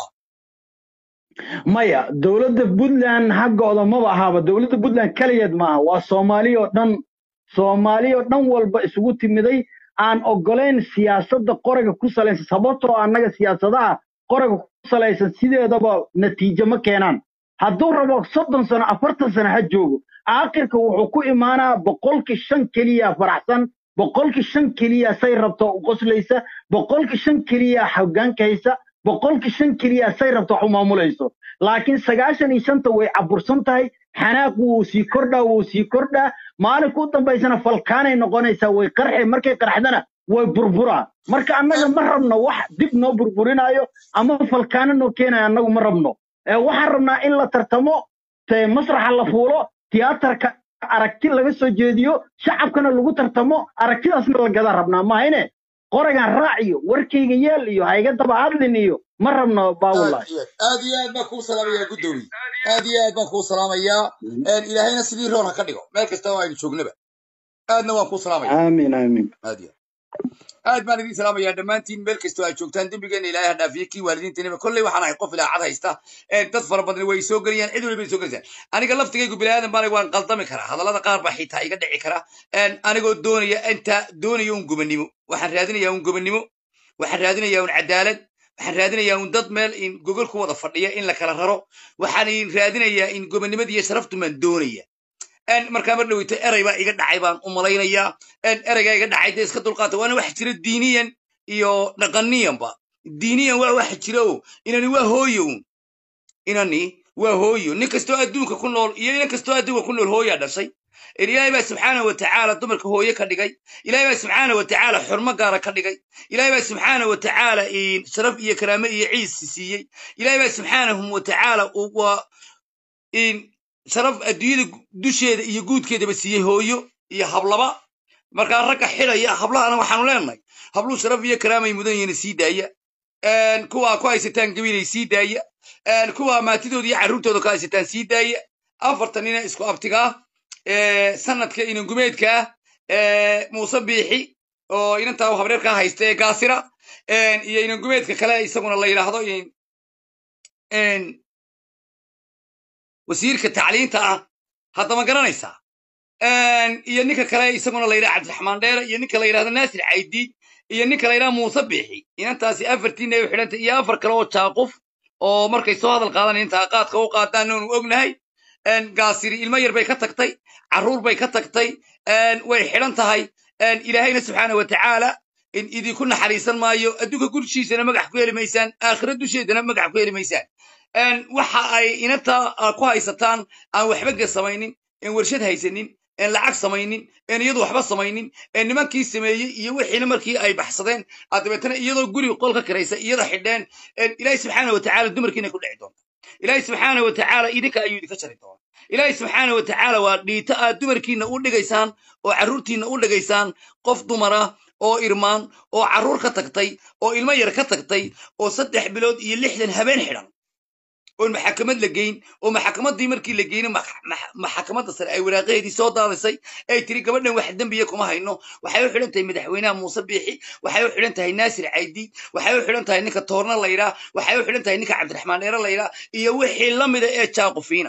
maya dowladda puntland haggooda maba ahaaba dowladda puntland keligeed maaha waa soomaali oo dhan soomaali oo dhan walba isugu timiday aan ogolayn siyaasadda qoraga ku salaysan sababtoo annaga siyaasadaha qoraga ku salaysan sideedaba natiijo ma keenaan hadduu rabo soddon sano afartan sano ha joogo aakhirka wuxuu ku imaanaa boqolkii shan keliya faraxsan boqolkii shan keliya say rabto u qoslaysa boqolkii shan keliya hoggaanka haysa boqolkii shan keliya say rabto wax u maamulayso laakiin sagaashan iyo shanta way cabursan tahay xanaaq wuu sii kordhaa wuu sii kordhaa maalinka u dambaysana falkaanay noqonaysaa way qarxe markay qarxdana way burburaa marka annaga ma rabno wax dib noo burburinaayo ama falkaano noo keenayo annagu ma rabno ee waxaan rabnaa in la tartamo te masraxa la fuulo tiyaatarka aragti laga soo jeediyo shacabkana lagu tartamo aragtidaasna la gadaa rabnaa mahayne qoragan raac iyo warkayga yeel iyo hayga daba hadlin iyo ma rabno aad baawullahi iyo aad aad iyo aad baan kuu salaamayaa guddoomiye aad iyo aad baan kuu salaamayaa Een, ilaahayna sidii roon ha ka dhigo meel kasta oo aynu joognaba aadna waan kuu salaamaya aamin aamin aad iyo aad baan idin salaamayaa dhammaantiin meel kastoo aad joogtaan dembigeena ilaahay ha dhaafiye kii waalidiintanima kolley waxaan ahay qof ilaacad haysta Een, dad fara badan way soo gelayaan cid waliba soo gelaysaan aniga laftigaygu bilaadan baan waan qaldami karaa hadallada qaar baa xitaa iga dhici kara Een, anigoo doonaya inta doonaya un gobannimo waxaan raadinayaa un gobannimo waxaan raadinayaa un cadaalad waxaan raadinayaa un dad meel in gogol ku wada fadhiya in la kala raro waxaan in raadinayaa in gobonnimada iyo sharaftu maan doonaya En markaa mar dhaweyto erey baa iga dhacay baan u malaynayaa En ereygaa iga dhacay dee iska dulqaata waana wax jira diiniyan iyo dhaqaniyanba diiniyan waa wax jira o inani waa hooyo un inani waa hooyo nin kastoo adduunka ku nool iyo nin kastoo adduunka ku nool hooyaa dhashay En ilaahay baa subxaana wa tacaala dumarka hooye ka dhigay ilaahay baa subxaana wa tacaala xurmo gaara ka dhigay ilaahay baa subxaana wa tacaala in sharaf iyo karaame iyo ciisi siiyey ilaahay baa subxaanahu wa tacaala uu- waa in sharaf adduunyada dusheeda iyo guudkeedaba siiyey hooyo iyo hablaba markaa ragga xidhaya hablahana waxaanu leenahay habluu sharaf iyo karaamay mudan yihiin sii daaya Een, kuwa ku haysataan gabiilay sii daaya Een, kuwa maatidooda iyo carruurtooda ku haysataan sii daaya afartan nina isku abtigaa ee, sanadka inangumeedkaa ee, muuse biixi oo inantaa habreerkaa haysta ee gaasira Een, iyo inangumeedka kale isaguna la yidhaahdo in- een, wasiirka tacliinta ah haddama garanaysaa Een, iyo ninka kale isaguna la yidhaha cabdiraxmaan dheere iyo ninka la yidhahdo naasir caydiid iyo ninka la yidhaha muuse biixi inantaasi afartiina ay u xidhantay iyo afar kale oo jaaquf oo markay soo hadal qaadan intaa qaadka u qaadaan oonu ognahay Een, gaasiri ilmo yar bay ka tagtay carruur bay ka tagtay Een, way xidhan tahay Een, ilaahayna subxaana wa tacaala in idinku naxariisan maayo adduunka gurshiisana magax ku heli maysaan aakhira dusheedana magax ku heli maysaan Een, waxa ay inanta ah, ku haysataan aan waxba ga samaynin een warshad haysanin een lacag samaynin een iyadu waxba samaynin een nimankii sameeyey iyo wixiina markii ay baxsadeen aad dabeetana iyadoo guri qol ka kiraysa iyada xidheen een ilaahay subxaana wa tacaala dumarkiina ku dhici doonta ilaahay subxaana wa tacaala idinka ayuu idinka jari doona ilaahay subxaana wa tacaala waa dhiito aad dumarkiinna u dhigaysaan oo carruurtiinna u dhigaysaan qof dumara oo irmaan oo carruur ka tagtay oo ilmo yar ka tagtay oo saddex bilood iyo lixdan habeen xidhan oon maxakamad la geyn oo maxakamaddii markii la geynay maxakamadda sare ay waraaqaheedii soo daadisay ay tiri gabadhan wax dembiya kuma hayno waxay u xidhan tahay madaxweynaha muuse biixi waxay u xidhan tahay naasir caydi waxay u xidhan tahay ninka toorna laydhaa waxay u xidhan tahay ninka cabdiraxmaan dheere laydhaa iyo wixii la mida ee jaaqufiina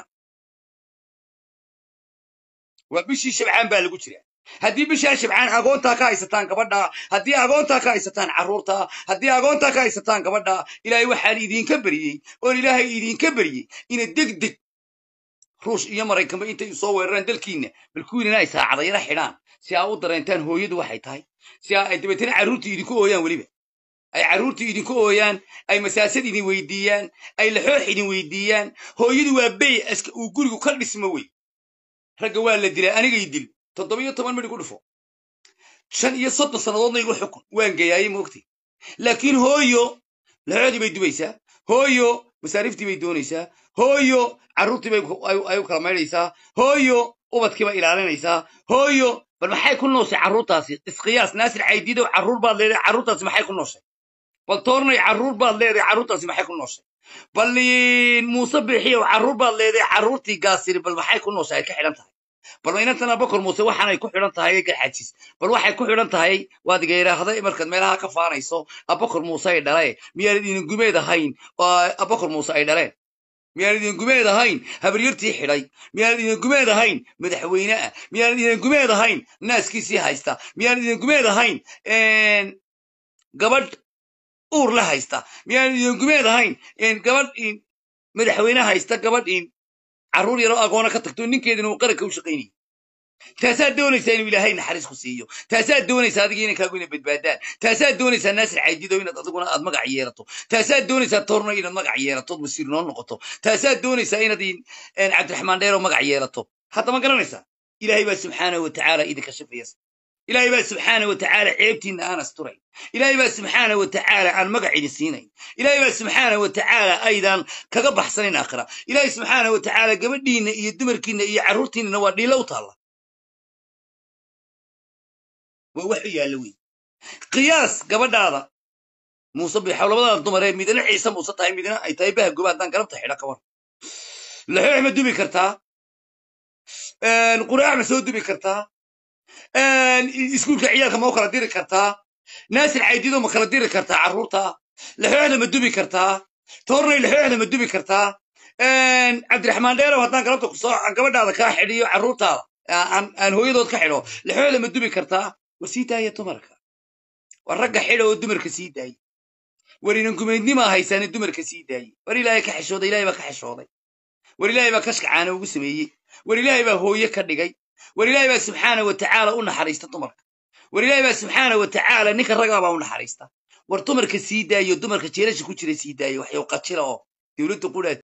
waa bishii shabcaan baa lagu jira haddii bishaa shabcaan agoontaa ka haysataan gabadha haddii agoontaa ka haysataan carruurta haddii agoontaa ka haysataan gabadha ilaahay waxaan idinka beriyey oon ilaahay idinka beriyey ina deg deg ruush iyo maraykanba intay soo weeraraan dalkiinna balkuwiinana ay saacadayara xidhaan si aa u dareentaan hooyadu waxay tahay si aa ay dabeetana carruurtii idinku ooyaan weliba ay carruurtii idinku ooyaan ay masaasad idin weydiiyaan ay laxoox idin weydiiyaan hooyadu waa bey aska uu gurigu ka dhismo wey ragga waa la dilaa anigay dil toddoba iyo toban midhi ku dhufo shan iyo soddon sannadoodna igu xukun waan geeyaayey moogtay laakiin hooyo laxoodii bay dubaysaa hooyo masaariiftii bay doonaysaa hooyo carruurtii bay ay u kala maydhaysaa hooyo ubadkii bay ilaalinaysaa hooyo bal maxay ku nooshay carruurtaasi isqiyaas naasir caydiidow carruur baad leedahay carruurtaasi maxay ku nooshay bal toornay carruur baad leedahay carruurtaasi maxay ku nooshay bal muuse biixiyow carruur baad leedahay carruurtii gaasiri bal maxay ku nooshay ay ka xidhan tahay bal inantana bakor muuse waxaanay ku xidhan tahay garxajis bal waxay ku xidhan tahay waad iga yidhaahday markaad meelaha ka faanayso abakor muuse ay dhaleen miyaanad idin gumeed ahayn oo abakor muuse ay dhaleen miyaanad idin gumeed ahayn habaryartii xidhay miyaanad idin gumeed ahayn madaxweyne ah miyaanad idin gumeed ahayn naaskiisii haysta miyaanad idin gumeed ahayn gabadh uur la haysta miyaanad idin gumeed ahayn gabadh madaxweyne haysta gabadh carruur yaroo agoona ka tagto ninkeedina uu qaranka u shaqaynayay taasaad doonaysaa inuu ilaahay naxariis ku siiyo taasaad doonaysaa adiga inankaagu inay badbaadaan taasaad doonaysaa naasir caydido inaad adiguna aad magac yeelato taasaad doonaysaa torno inaad magac yeelato wasiir noo noqoto taasaad doonaysaa inaad cabdiraxmaan dheero magac yeelato hadda ma garanaysaa ilaahay baa subxaanahu wa tacaala idinka shafayas ilaahay baa subxaana wa tacaala ceebtiinna aan asturayn ilaahay baa subxaana wa tacaala aan magac idin siinayn ilaahay baa subxaana wa tacaala aydan kaga baxsanayn aakhira ilaahay subxaana wa tacaala gabadhiinna iyo dumarkiinna iyo carruurtiinnana waa dhiilo u taalla waa wax u yaalla wey qiyaas gabadhaada muuse bixaw labadaada dumaree midna ciise muuse tahay midna ay tahay baha goba haddaan galabta xidha ka war laxoox ma dubi kartaa quraac ma soo dubi kartaa iskuulka ciyaalka ma u kala diri kartaa naasir caydido ma kala diri kartaa carruurta laxooxda ma dubi kartaa toornay laxooxda ma dubi kartaa cabdiraxmaan dheerow haddaan galabta kusoo gabadhaada kaa xidhiyo carruurtaada aan hooyadood ka xidho laxooxda ma dubi kartaa war sii daaya dumarka war ragga xidha oo dumarka sii daaya war inan gumaydnimaa haysaane dumarka sii daaye war ilaahay ka xishooday ilaahay baa ka xishooday war ilaahay baa kashka caana ugu sameeyey war ilaahay baa hooye ka dhigay war ilaahay baa subxaana wa tacaala u naxariista dumarka war ilaahay baa subxaana wa tacaala ninka ragaa baa u naxariista war dumarka sii daayo dumarka jeelasha ku jira sii daayo waxyow qajila oo dowladda qudhaa